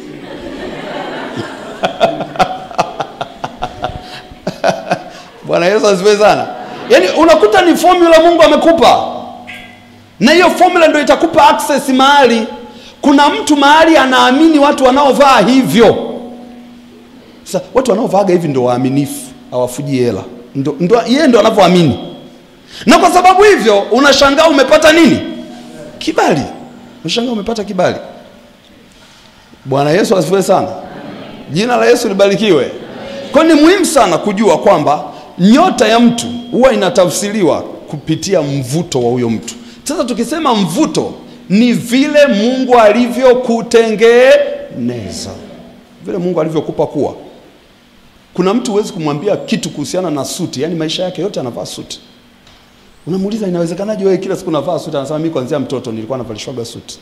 Bwana Yesu asifiwe sana. Yaani unakuta ni formula Mungu amekupa, na hiyo formula ndio itakupa access mahali. Kuna mtu mahali anaamini watu wanaovaa hivyo. Sasa watu wanaovaaga hivi ndio waaminifu, hawafujii hela, ndo, ndo, yeye ndo anavyoamini na kwa sababu hivyo unashangaa umepata nini? Kibali. Unashangaa umepata kibali. Bwana Yesu asifiwe sana. Jina la Yesu libarikiwe. Kwa hiyo ni muhimu sana kujua kwamba nyota ya mtu huwa inatafsiriwa kupitia mvuto wa huyo mtu. Sasa tukisema mvuto ni vile Mungu alivyokutengeneza, vile Mungu alivyokupa kuwa. Kuna mtu huwezi kumwambia kitu kuhusiana na suti, yaani maisha yake yote anavaa suti. Unamuuliza, inawezekanaje wewe kila siku unavaa suti? Anasema mimi kuanzia mtoto nilikuwa navalishwaga suti.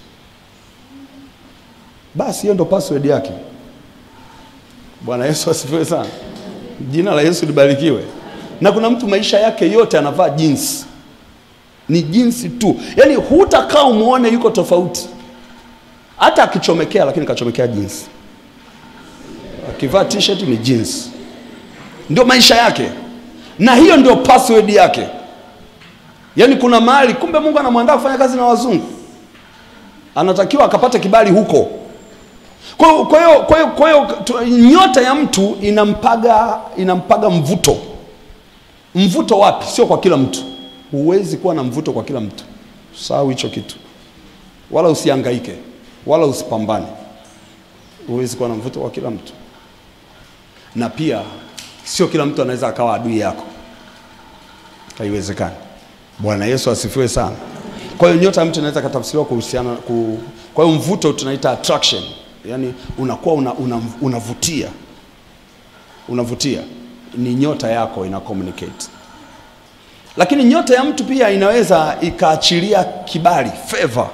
Basi hiyo ndo password yake. Bwana Yesu asifiwe sana, jina la Yesu libarikiwe. Na kuna mtu maisha yake yote anavaa jeans, ni jinsi tu, yaani hutakaa umuone yuko tofauti, hata akichomekea, lakini kachomekea jeans. Akivaa t-shirt ni jeans, ndio maisha yake, na hiyo ndio password yake. Yaani kuna mahali kumbe Mungu anamwandaa kufanya kazi na wazungu, anatakiwa akapate kibali huko. Kwa hiyo kwa hiyo kwa hiyo kwa hiyo tu- nyota ya mtu inampaga inampaga mvuto. Mvuto wapi? Sio kwa kila mtu. Huwezi kuwa na mvuto kwa kila mtu. Sahau hicho kitu, wala usihangaike, wala usipambane. Huwezi kuwa na mvuto kwa kila mtu, na pia sio kila mtu anaweza akawa adui yako, haiwezekani. Bwana Yesu asifiwe sana. Kwa hiyo nyota ya mtu inaweza katafsiriwa kuhusiana ku, kwa hiyo mvuto tunaita attraction, yaani unakuwa una, una, unavutia unavutia, ni nyota yako ina communicate. Lakini nyota ya mtu pia inaweza ikaachilia kibali, favor,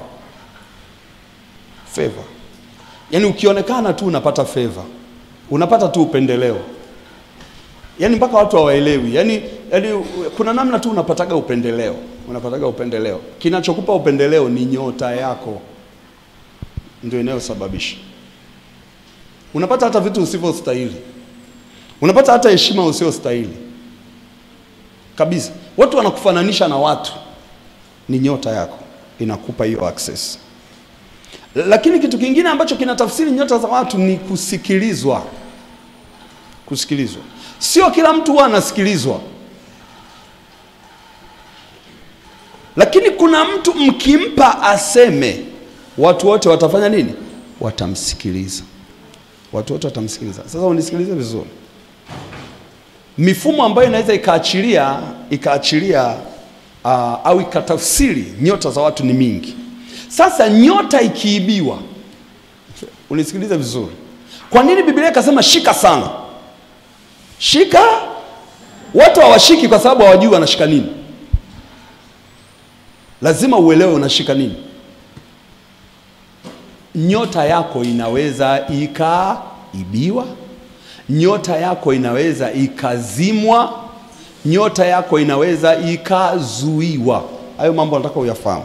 favor. Yaani ukionekana tu unapata favor, unapata tu upendeleo yaani mpaka watu hawaelewi yaani, yaani kuna namna tu unapataga upendeleo unapataga upendeleo kinachokupa upendeleo ni nyota yako ndio inayosababisha unapata hata vitu usivyostahili unapata hata heshima usiostahili kabisa. Watu wanakufananisha na watu, ni nyota yako inakupa hiyo access. Lakini kitu kingine ambacho kinatafsiri nyota za watu ni kusikilizwa. Kusikilizwa, sio kila mtu huwa anasikilizwa, lakini kuna mtu mkimpa aseme, watu wote watafanya nini? Watamsikiliza, watu wote watamsikiliza. Sasa unisikilize vizuri, mifumo ambayo inaweza ikaachilia ikaachilia uh, au ikatafsiri nyota za watu ni mingi. Sasa nyota ikiibiwa, unisikilize vizuri. Kwa nini Biblia ikasema shika sana? Shika, watu hawashiki kwa sababu hawajui wanashika nini. Lazima uelewe unashika nini. Nyota yako inaweza ikaibiwa, nyota yako inaweza ikazimwa, nyota yako inaweza ikazuiwa. Hayo mambo nataka uyafahamu.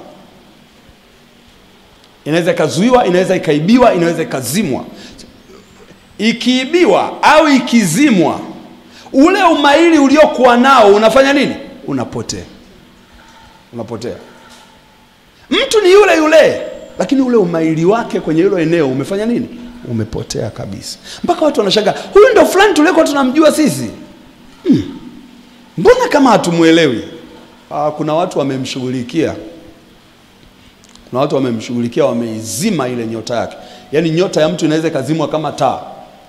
Inaweza ikazuiwa, inaweza ikaibiwa, inaweza ikazimwa. Ikiibiwa au ikizimwa, ule umahiri uliokuwa nao unafanya nini? Unapotea, unapotea. Mtu ni yule yule, lakini ule umahiri wake kwenye hilo eneo umefanya nini? Umepotea kabisa, mpaka watu wanashangaa, huyu ndo fulani tulikuwa tunamjua sisi hmm. Mbona kama hatumwelewi? Ah, kuna watu wamemshughulikia, kuna watu wamemshughulikia, wameizima ile nyota yake. Yaani nyota ya mtu inaweza ikazimwa kama taa.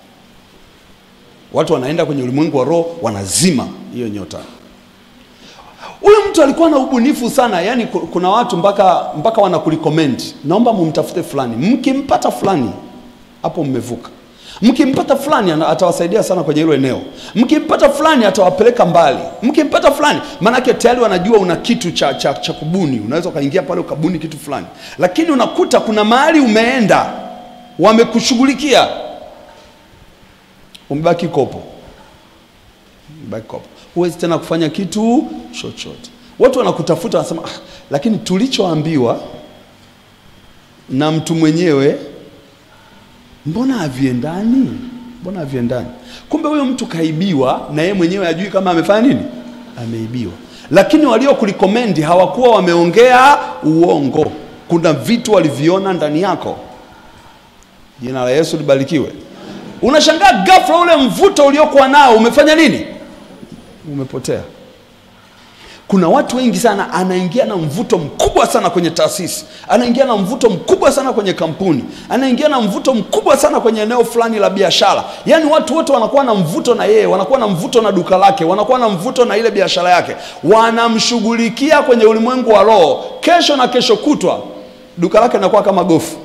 Watu wanaenda kwenye ulimwengu wa roho, wanazima hiyo nyota. Huyu mtu alikuwa na ubunifu sana, yaani kuna watu mpaka mpaka wanakurecommend, naomba mumtafute fulani. Mkimpata fulani, hapo mmevuka. Mkimpata fulani atawasaidia sana kwenye hilo eneo. Mkimpata fulani atawapeleka mbali. Mkimpata fulani, maanake tayari wanajua una kitu cha, cha, cha kubuni. Unaweza ukaingia pale ukabuni kitu fulani, lakini unakuta kuna mahali umeenda, wamekushughulikia, umebaki kopo, umebaki kopo, huwezi tena kufanya kitu chochote. Watu wanakutafuta wanasema, ah, lakini tulichoambiwa na mtu mwenyewe mbona haviendani? Mbona haviendani? Kumbe huyo mtu kaibiwa na yeye mwenyewe ajui kama amefanya nini, ameibiwa. Lakini waliokurekomendi hawakuwa wameongea uongo, kuna vitu waliviona ndani yako. Jina la Yesu libarikiwe. Unashangaa ghafla ule mvuto uliokuwa nao umefanya nini? Umepotea. Kuna watu wengi sana, anaingia na mvuto mkubwa sana kwenye taasisi, anaingia na mvuto mkubwa sana kwenye kampuni, anaingia na mvuto mkubwa sana kwenye eneo fulani la biashara. Yaani watu wote wanakuwa na mvuto na yeye, wanakuwa na mvuto na duka lake, wanakuwa na mvuto na ile biashara yake, wanamshughulikia kwenye ulimwengu wa roho. Kesho na kesho kutwa duka lake linakuwa kama gofu.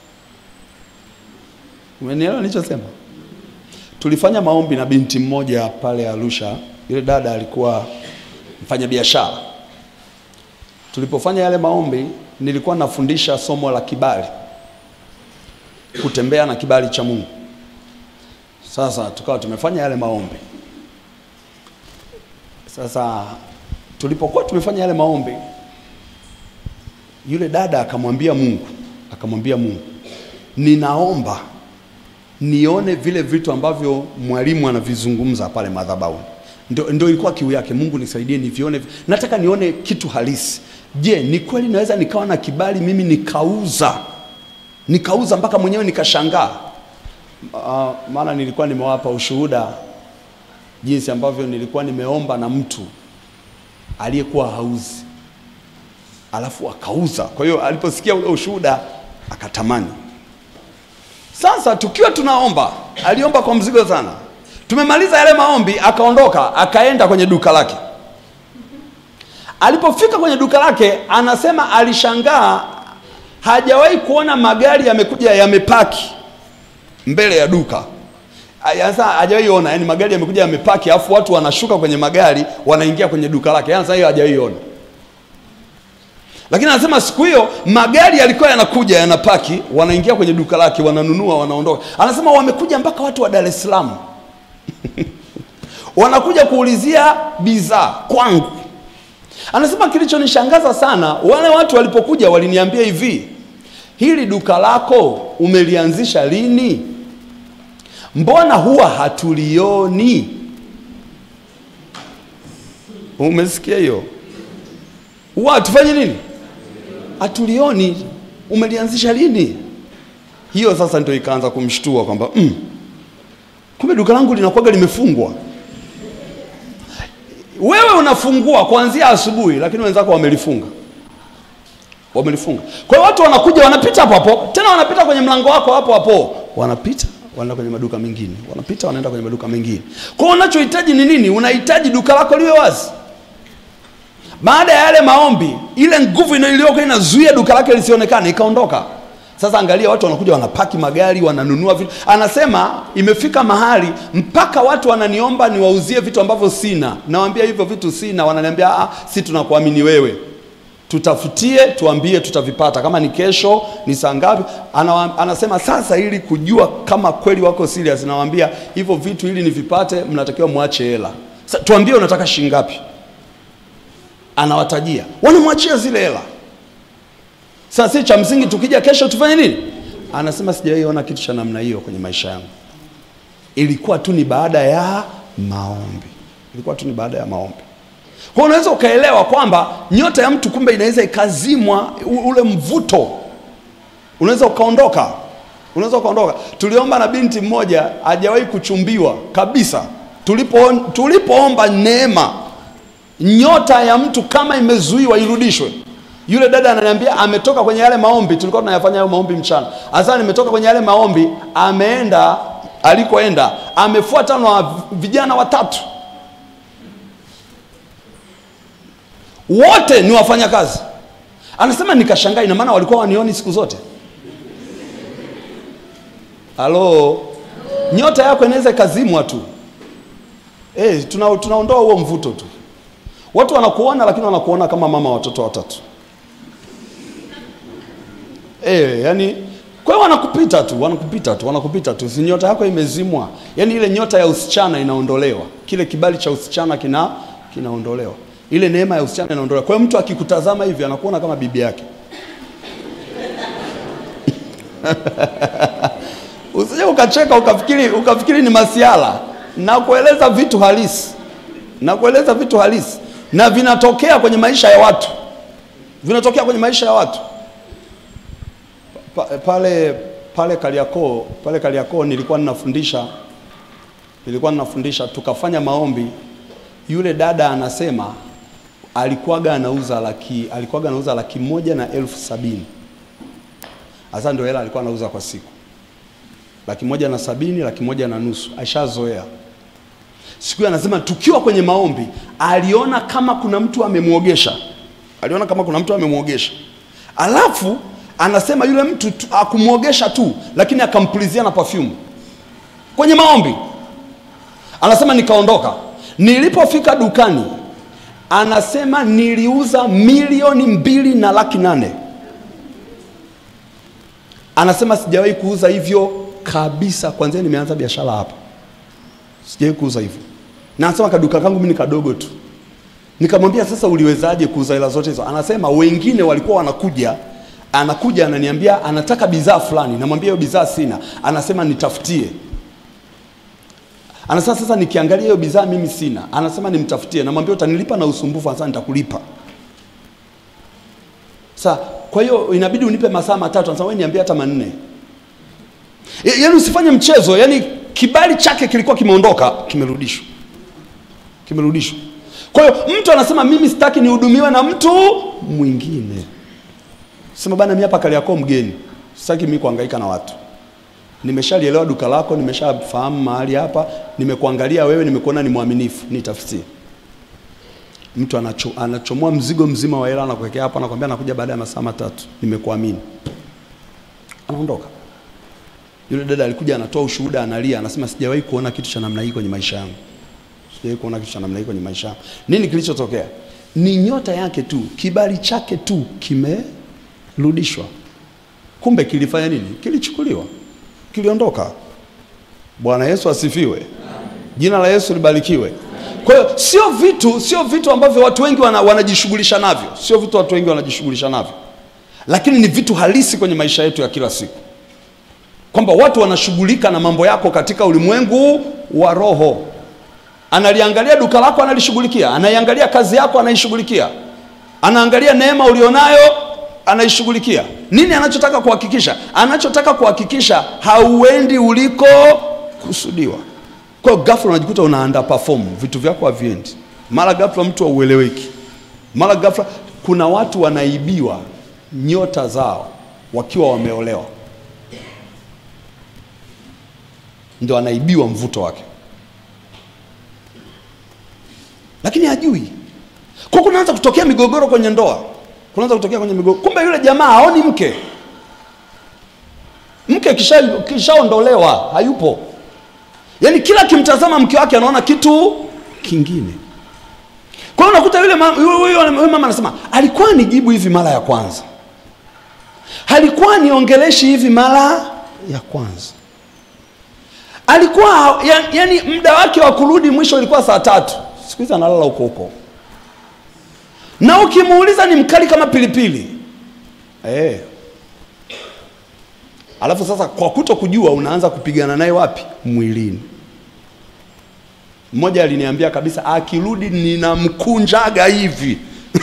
Umenielewa nilichosema? Tulifanya maombi na binti mmoja pale Arusha. Yule dada alikuwa mfanya biashara. Tulipofanya yale maombi, nilikuwa nafundisha somo la kibali, kutembea na kibali cha Mungu. Sasa tukawa tumefanya yale maombi. Sasa tulipokuwa tumefanya yale maombi, yule dada akamwambia Mungu, akamwambia Mungu, ninaomba nione vile vitu ambavyo mwalimu anavizungumza pale madhabahuni. Ndio, ndio ilikuwa kiu yake. Mungu nisaidie nivione, nataka nione kitu halisi. Je, ni kweli naweza nikawa na kibali mimi nikauza nikauza mpaka mwenyewe nikashangaa? Uh, maana nilikuwa nimewapa ushuhuda jinsi ambavyo nilikuwa nimeomba na mtu aliyekuwa hauzi alafu akauza. Kwa hiyo aliposikia ule ushuhuda akatamani. Sasa tukiwa tunaomba, aliomba kwa mzigo sana Tumemaliza yale maombi, akaondoka akaenda kwenye duka lake. Alipofika kwenye duka lake, anasema alishangaa, hajawahi kuona magari yamekuja yamepaki mbele ya duka. Sasa hajawahi ona, yani magari yamekuja yamepaki, afu watu wanashuka kwenye magari wanaingia kwenye duka lake. Yani sasa hiyo hajawahi ona, lakini anasema siku hiyo magari yalikuwa yanakuja yanapaki, wanaingia kwenye duka lake, wananunua, wanaondoka. Anasema wamekuja mpaka watu wa Dar es Salaam wanakuja kuulizia bidhaa kwangu. Anasema kilichonishangaza sana, wale watu walipokuja waliniambia hivi, hili duka lako umelianzisha lini? mbona huwa hatulioni? Umesikia hiyo? Huwa hatufanyi nini? Hatulioni. Umelianzisha lini? Hiyo sasa ndio ikaanza kumshtua kwamba mm, kumbe duka langu linakuwaga limefungwa. Wewe unafungua kuanzia asubuhi, lakini wenzako wamelifunga, wamelifunga. Kwa hiyo watu wanakuja wanapita hapo hapo, tena wanapita kwenye mlango wako hapo hapo, wanapita wanaenda kwenye maduka mengine, wanapita wanaenda kwenye maduka mengine. Kwa hiyo unachohitaji ni nini? Unahitaji duka lako liwe wazi. Baada ya yale maombi, ile nguvu iliyokuwa inazuia duka lake lisionekane ikaondoka. Sasa angalia, watu wanakuja wanapaki magari, wananunua vitu. Anasema imefika mahali mpaka watu wananiomba niwauzie vitu ambavyo sina. Nawaambia hivyo vitu sina, wananiambia ah, si tunakuamini wewe, tutafutie, tuambie, tutavipata. Kama ni kesho, ni saa ngapi? Ana, anasema sasa, ili kujua kama kweli wako serious, nawaambia hivyo vitu, ili nivipate, mnatakiwa mwache hela. Sasa tuambie unataka shilingi ngapi? Anawatajia, wanamwachia zile hela. Sasa si cha msingi, tukija kesho tufanye nini? Anasema sijawahi ona kitu cha namna hiyo kwenye maisha yangu. Ilikuwa tu ni baada ya maombi, ilikuwa tu ni baada ya maombi. Kwa unaweza ukaelewa kwamba nyota ya mtu kumbe inaweza ikazimwa, u- ule mvuto unaweza ukaondoka, unaweza ukaondoka. Tuliomba na binti mmoja hajawahi kuchumbiwa kabisa, tulipo tulipoomba neema, nyota ya mtu kama imezuiwa irudishwe. Yule dada ananiambia ametoka kwenye yale maombi, tulikuwa tunayafanya hayo maombi mchana. Hasa nimetoka kwenye yale maombi, ameenda alikoenda, amefuata na vijana watatu, wote ni wafanyakazi. Anasema nikashangaa, ina maana walikuwa wanioni siku zote. Halo, nyota yako inaweza ikazimwa tu. Eh, tuna, tunaondoa huo mvuto tu. Watu wanakuona lakini wanakuona kama mama wa watoto watatu. Eh, yani kwa hiyo wanakupita tu, wanakupita tu, wanakupita tu. Si nyota yako imezimwa. Yaani ile nyota ya usichana inaondolewa. Kile kibali cha usichana kina kinaondolewa. Ile neema ya usichana inaondolewa. Kwa hiyo mtu akikutazama hivi anakuona kama bibi yake. Usije ukacheka ukafikiri ukafikiri ni masiala. Na kueleza vitu halisi. Na kueleza vitu halisi na vinatokea kwenye maisha ya watu. Vinatokea kwenye maisha ya watu. Pa, pale pale Kariakoo, pale Kariakoo nilikuwa ninafundisha nilikuwa ninafundisha tukafanya maombi. Yule dada anasema alikuwaga anauza laki alikuwaga anauza laki moja na elfu sabini. Hasa ndio hela alikuwa anauza kwa siku. Laki moja na sabini, laki moja na nusu. Aishazoea. Siku hiyo anasema tukiwa kwenye maombi aliona kama kuna mtu amemwogesha. Aliona kama kuna mtu amemwogesha. Alafu anasema yule mtu tu- akumwogesha tu, lakini akampulizia na perfume kwenye maombi. Anasema nikaondoka, nilipofika dukani, anasema niliuza milioni mbili na laki nane. Anasema sijawahi kuuza hivyo kabisa, kwanzia nimeanza biashara hapa, sijawahi kuuza hivyo. Na anasema kaduka kangu mimi ni kadogo tu. Nikamwambia sasa, uliwezaje kuuza hela zote hizo? Anasema wengine walikuwa wanakuja, anakuja ananiambia anataka bidhaa fulani, namwambia hiyo bidhaa sina, anasema nitafutie. Anasema sasa nikiangalia hiyo bidhaa mimi sina, anasema nimtafutie, namwambia utanilipa na usumbufu, anasema nitakulipa. Sasa kwa hiyo inabidi unipe masaa matatu, anasema wewe niambie hata manne. Ya- Yaani usifanye mchezo, yaani kibali chake kilikuwa kimeondoka, kimerudishwa, kimerudishwa. Kwa hiyo mtu anasema mimi sitaki nihudumiwe na mtu mwingine. Sema bana, mimi hapa Kariakoo mgeni, sitaki mimi kuhangaika na watu. Nimeshalielewa duka lako, nimeshafahamu mahali hapa, nimekuangalia wewe, nimekuona ni mwaminifu, nitafutie. Mtu anacho, anachomoa mzigo mzima wa hela anakuwekea hapa, anakwambia nakuja baada ya masaa matatu, nimekuamini. Anaondoka. Yule dada alikuja anatoa ushuhuda, analia, anasema sijawahi kuona kitu cha namna hii kwenye maisha yangu. Sijawahi kuona kitu cha namna hii kwenye maisha yangu. Nini kilichotokea? Ni nyota yake tu, kibali chake tu kimerudishwa. Kumbe kilifanya nini? Kilichukuliwa, kiliondoka. Bwana Yesu asifiwe. Jina la Yesu libarikiwe. Kwa hiyo sio vitu, sio vitu ambavyo watu wengi wana, wanajishughulisha navyo, sio vitu watu wengi wanajishughulisha navyo, lakini ni vitu halisi kwenye maisha yetu ya kila siku kwamba watu wanashughulika na mambo yako katika ulimwengu wa roho. Analiangalia duka lako, analishughulikia. Anaiangalia kazi yako, anaishughulikia. Anaangalia neema ulionayo, anaishughulikia. Nini anachotaka kuhakikisha? Anachotaka kuhakikisha hauendi uliko kusudiwa. Kwa hiyo ghafla unajikuta una underperform, vitu vyako haviendi. Mara ghafla mtu haueleweki, mara ghafla kuna watu wanaibiwa nyota zao wakiwa wameolewa, ndio anaibiwa mvuto wake, lakini hajui. Kwa kunaanza kutokea migogoro kwenye ndoa, kunaanza kutokea kwenye migogoro. Kumbe yule jamaa haoni mke, mke kisha kishaondolewa, hayupo. Yaani kila akimtazama mke wake anaona kitu kingine. Kwa hiyo unakuta yule mama, yule, yule, yule mama anasema alikuwa nijibu hivi mara ya kwanza, alikuwa niongeleshi hivi mara ya kwanza, alikuwa ya, yani muda wake wa kurudi mwisho ilikuwa saa tatu, siku hizi analala huko huko, na ukimuuliza ni mkali kama pilipili eh. Alafu sasa kwa kuto kujua unaanza kupigana naye wapi? Mwilini. Mmoja aliniambia kabisa, akirudi ninamkunjaga hivi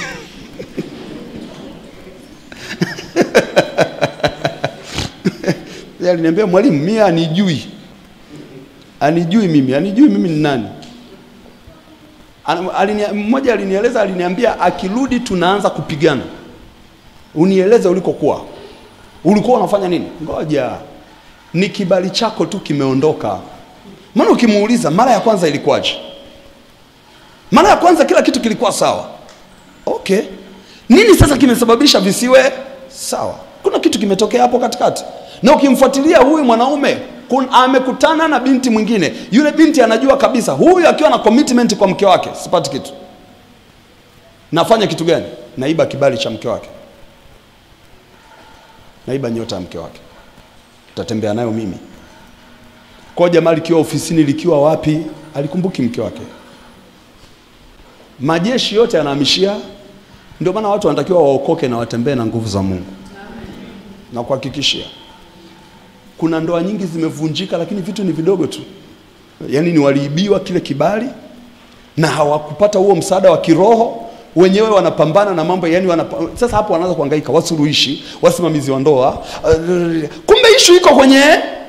Yeye aliniambia mwalimu, mimi anijui, anijui mimi, anijui mimi ni nani. Ana- alinia- Mmoja alinieleza, aliniambia akirudi tunaanza kupigana, unieleze ulikokuwa, ulikuwa unafanya nini? Ngoja, ni kibali chako tu kimeondoka. Maana ukimuuliza mara ya kwanza ilikuwaje? Mara ya kwanza kila kitu kilikuwa sawa. Okay, nini sasa kimesababisha visiwe sawa? Kuna kitu kimetokea hapo katikati, na ukimfuatilia huyu mwanaume kun, amekutana na binti mwingine. Yule binti anajua kabisa huyu akiwa na commitment kwa mke wake, sipati kitu. Nafanya kitu gani? Naiba kibali cha mke wake, naiba nyota ya mke wake, tatembea nayo mimi kwa jamaa likiwa ofisini likiwa wapi, alikumbuki mke wake. Majeshi yote yanahamishia. Ndio maana watu wanatakiwa waokoke na watembee na nguvu za Mungu, na kuhakikishia kuna ndoa nyingi zimevunjika, lakini vitu ni vidogo tu, yaani ni waliibiwa kile kibali na hawakupata huo msaada wa kiroho wenyewe wanapambana na mambo yani wanapa... Sasa hapo wanaanza kuhangaika, wasuluhishi, wasimamizi wa ndoa. Uh, kumbe ishu iko kwenye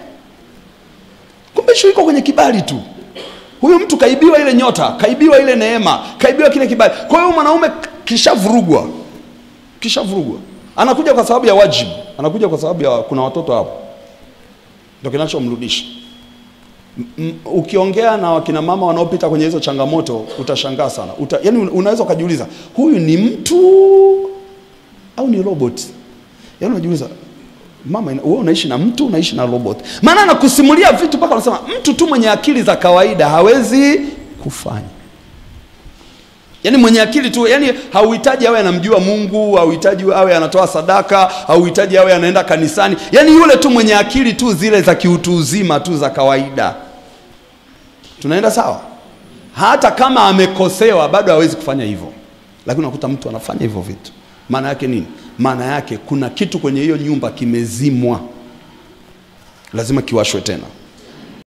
kumbe ishu iko kwenye kibali tu. Huyu mtu kaibiwa ile nyota, kaibiwa ile neema, kaibiwa kile kibali. Kwa hiyo mwanaume kishavurugwa, kishavurugwa, anakuja kwa sababu ya wajibu, anakuja kwa sababu ya kuna watoto hapo, ndio kinachomrudisha. M- m- Ukiongea na wakina mama wanaopita kwenye hizo changamoto utashangaa sana. Uta, yani unaweza ukajiuliza huyu ni mtu au ni robot? Yaani unajiuliza mama, ina- wewe unaishi na mtu, unaishi na robot? Maana anakusimulia vitu mpaka unasema mtu tu mwenye akili za kawaida hawezi kufanya. Yaani mwenye akili tu, yani hauhitaji awe anamjua Mungu, hauhitaji awe anatoa sadaka, hauhitaji awe anaenda kanisani. Yaani yule tu mwenye akili tu zile za kiutu uzima tu za kawaida. Tunaenda sawa? Hata kama amekosewa bado hawezi kufanya hivyo, lakini unakuta mtu anafanya hivyo vitu. Maana yake nini? Maana yake kuna kitu kwenye hiyo nyumba kimezimwa, lazima kiwashwe tena.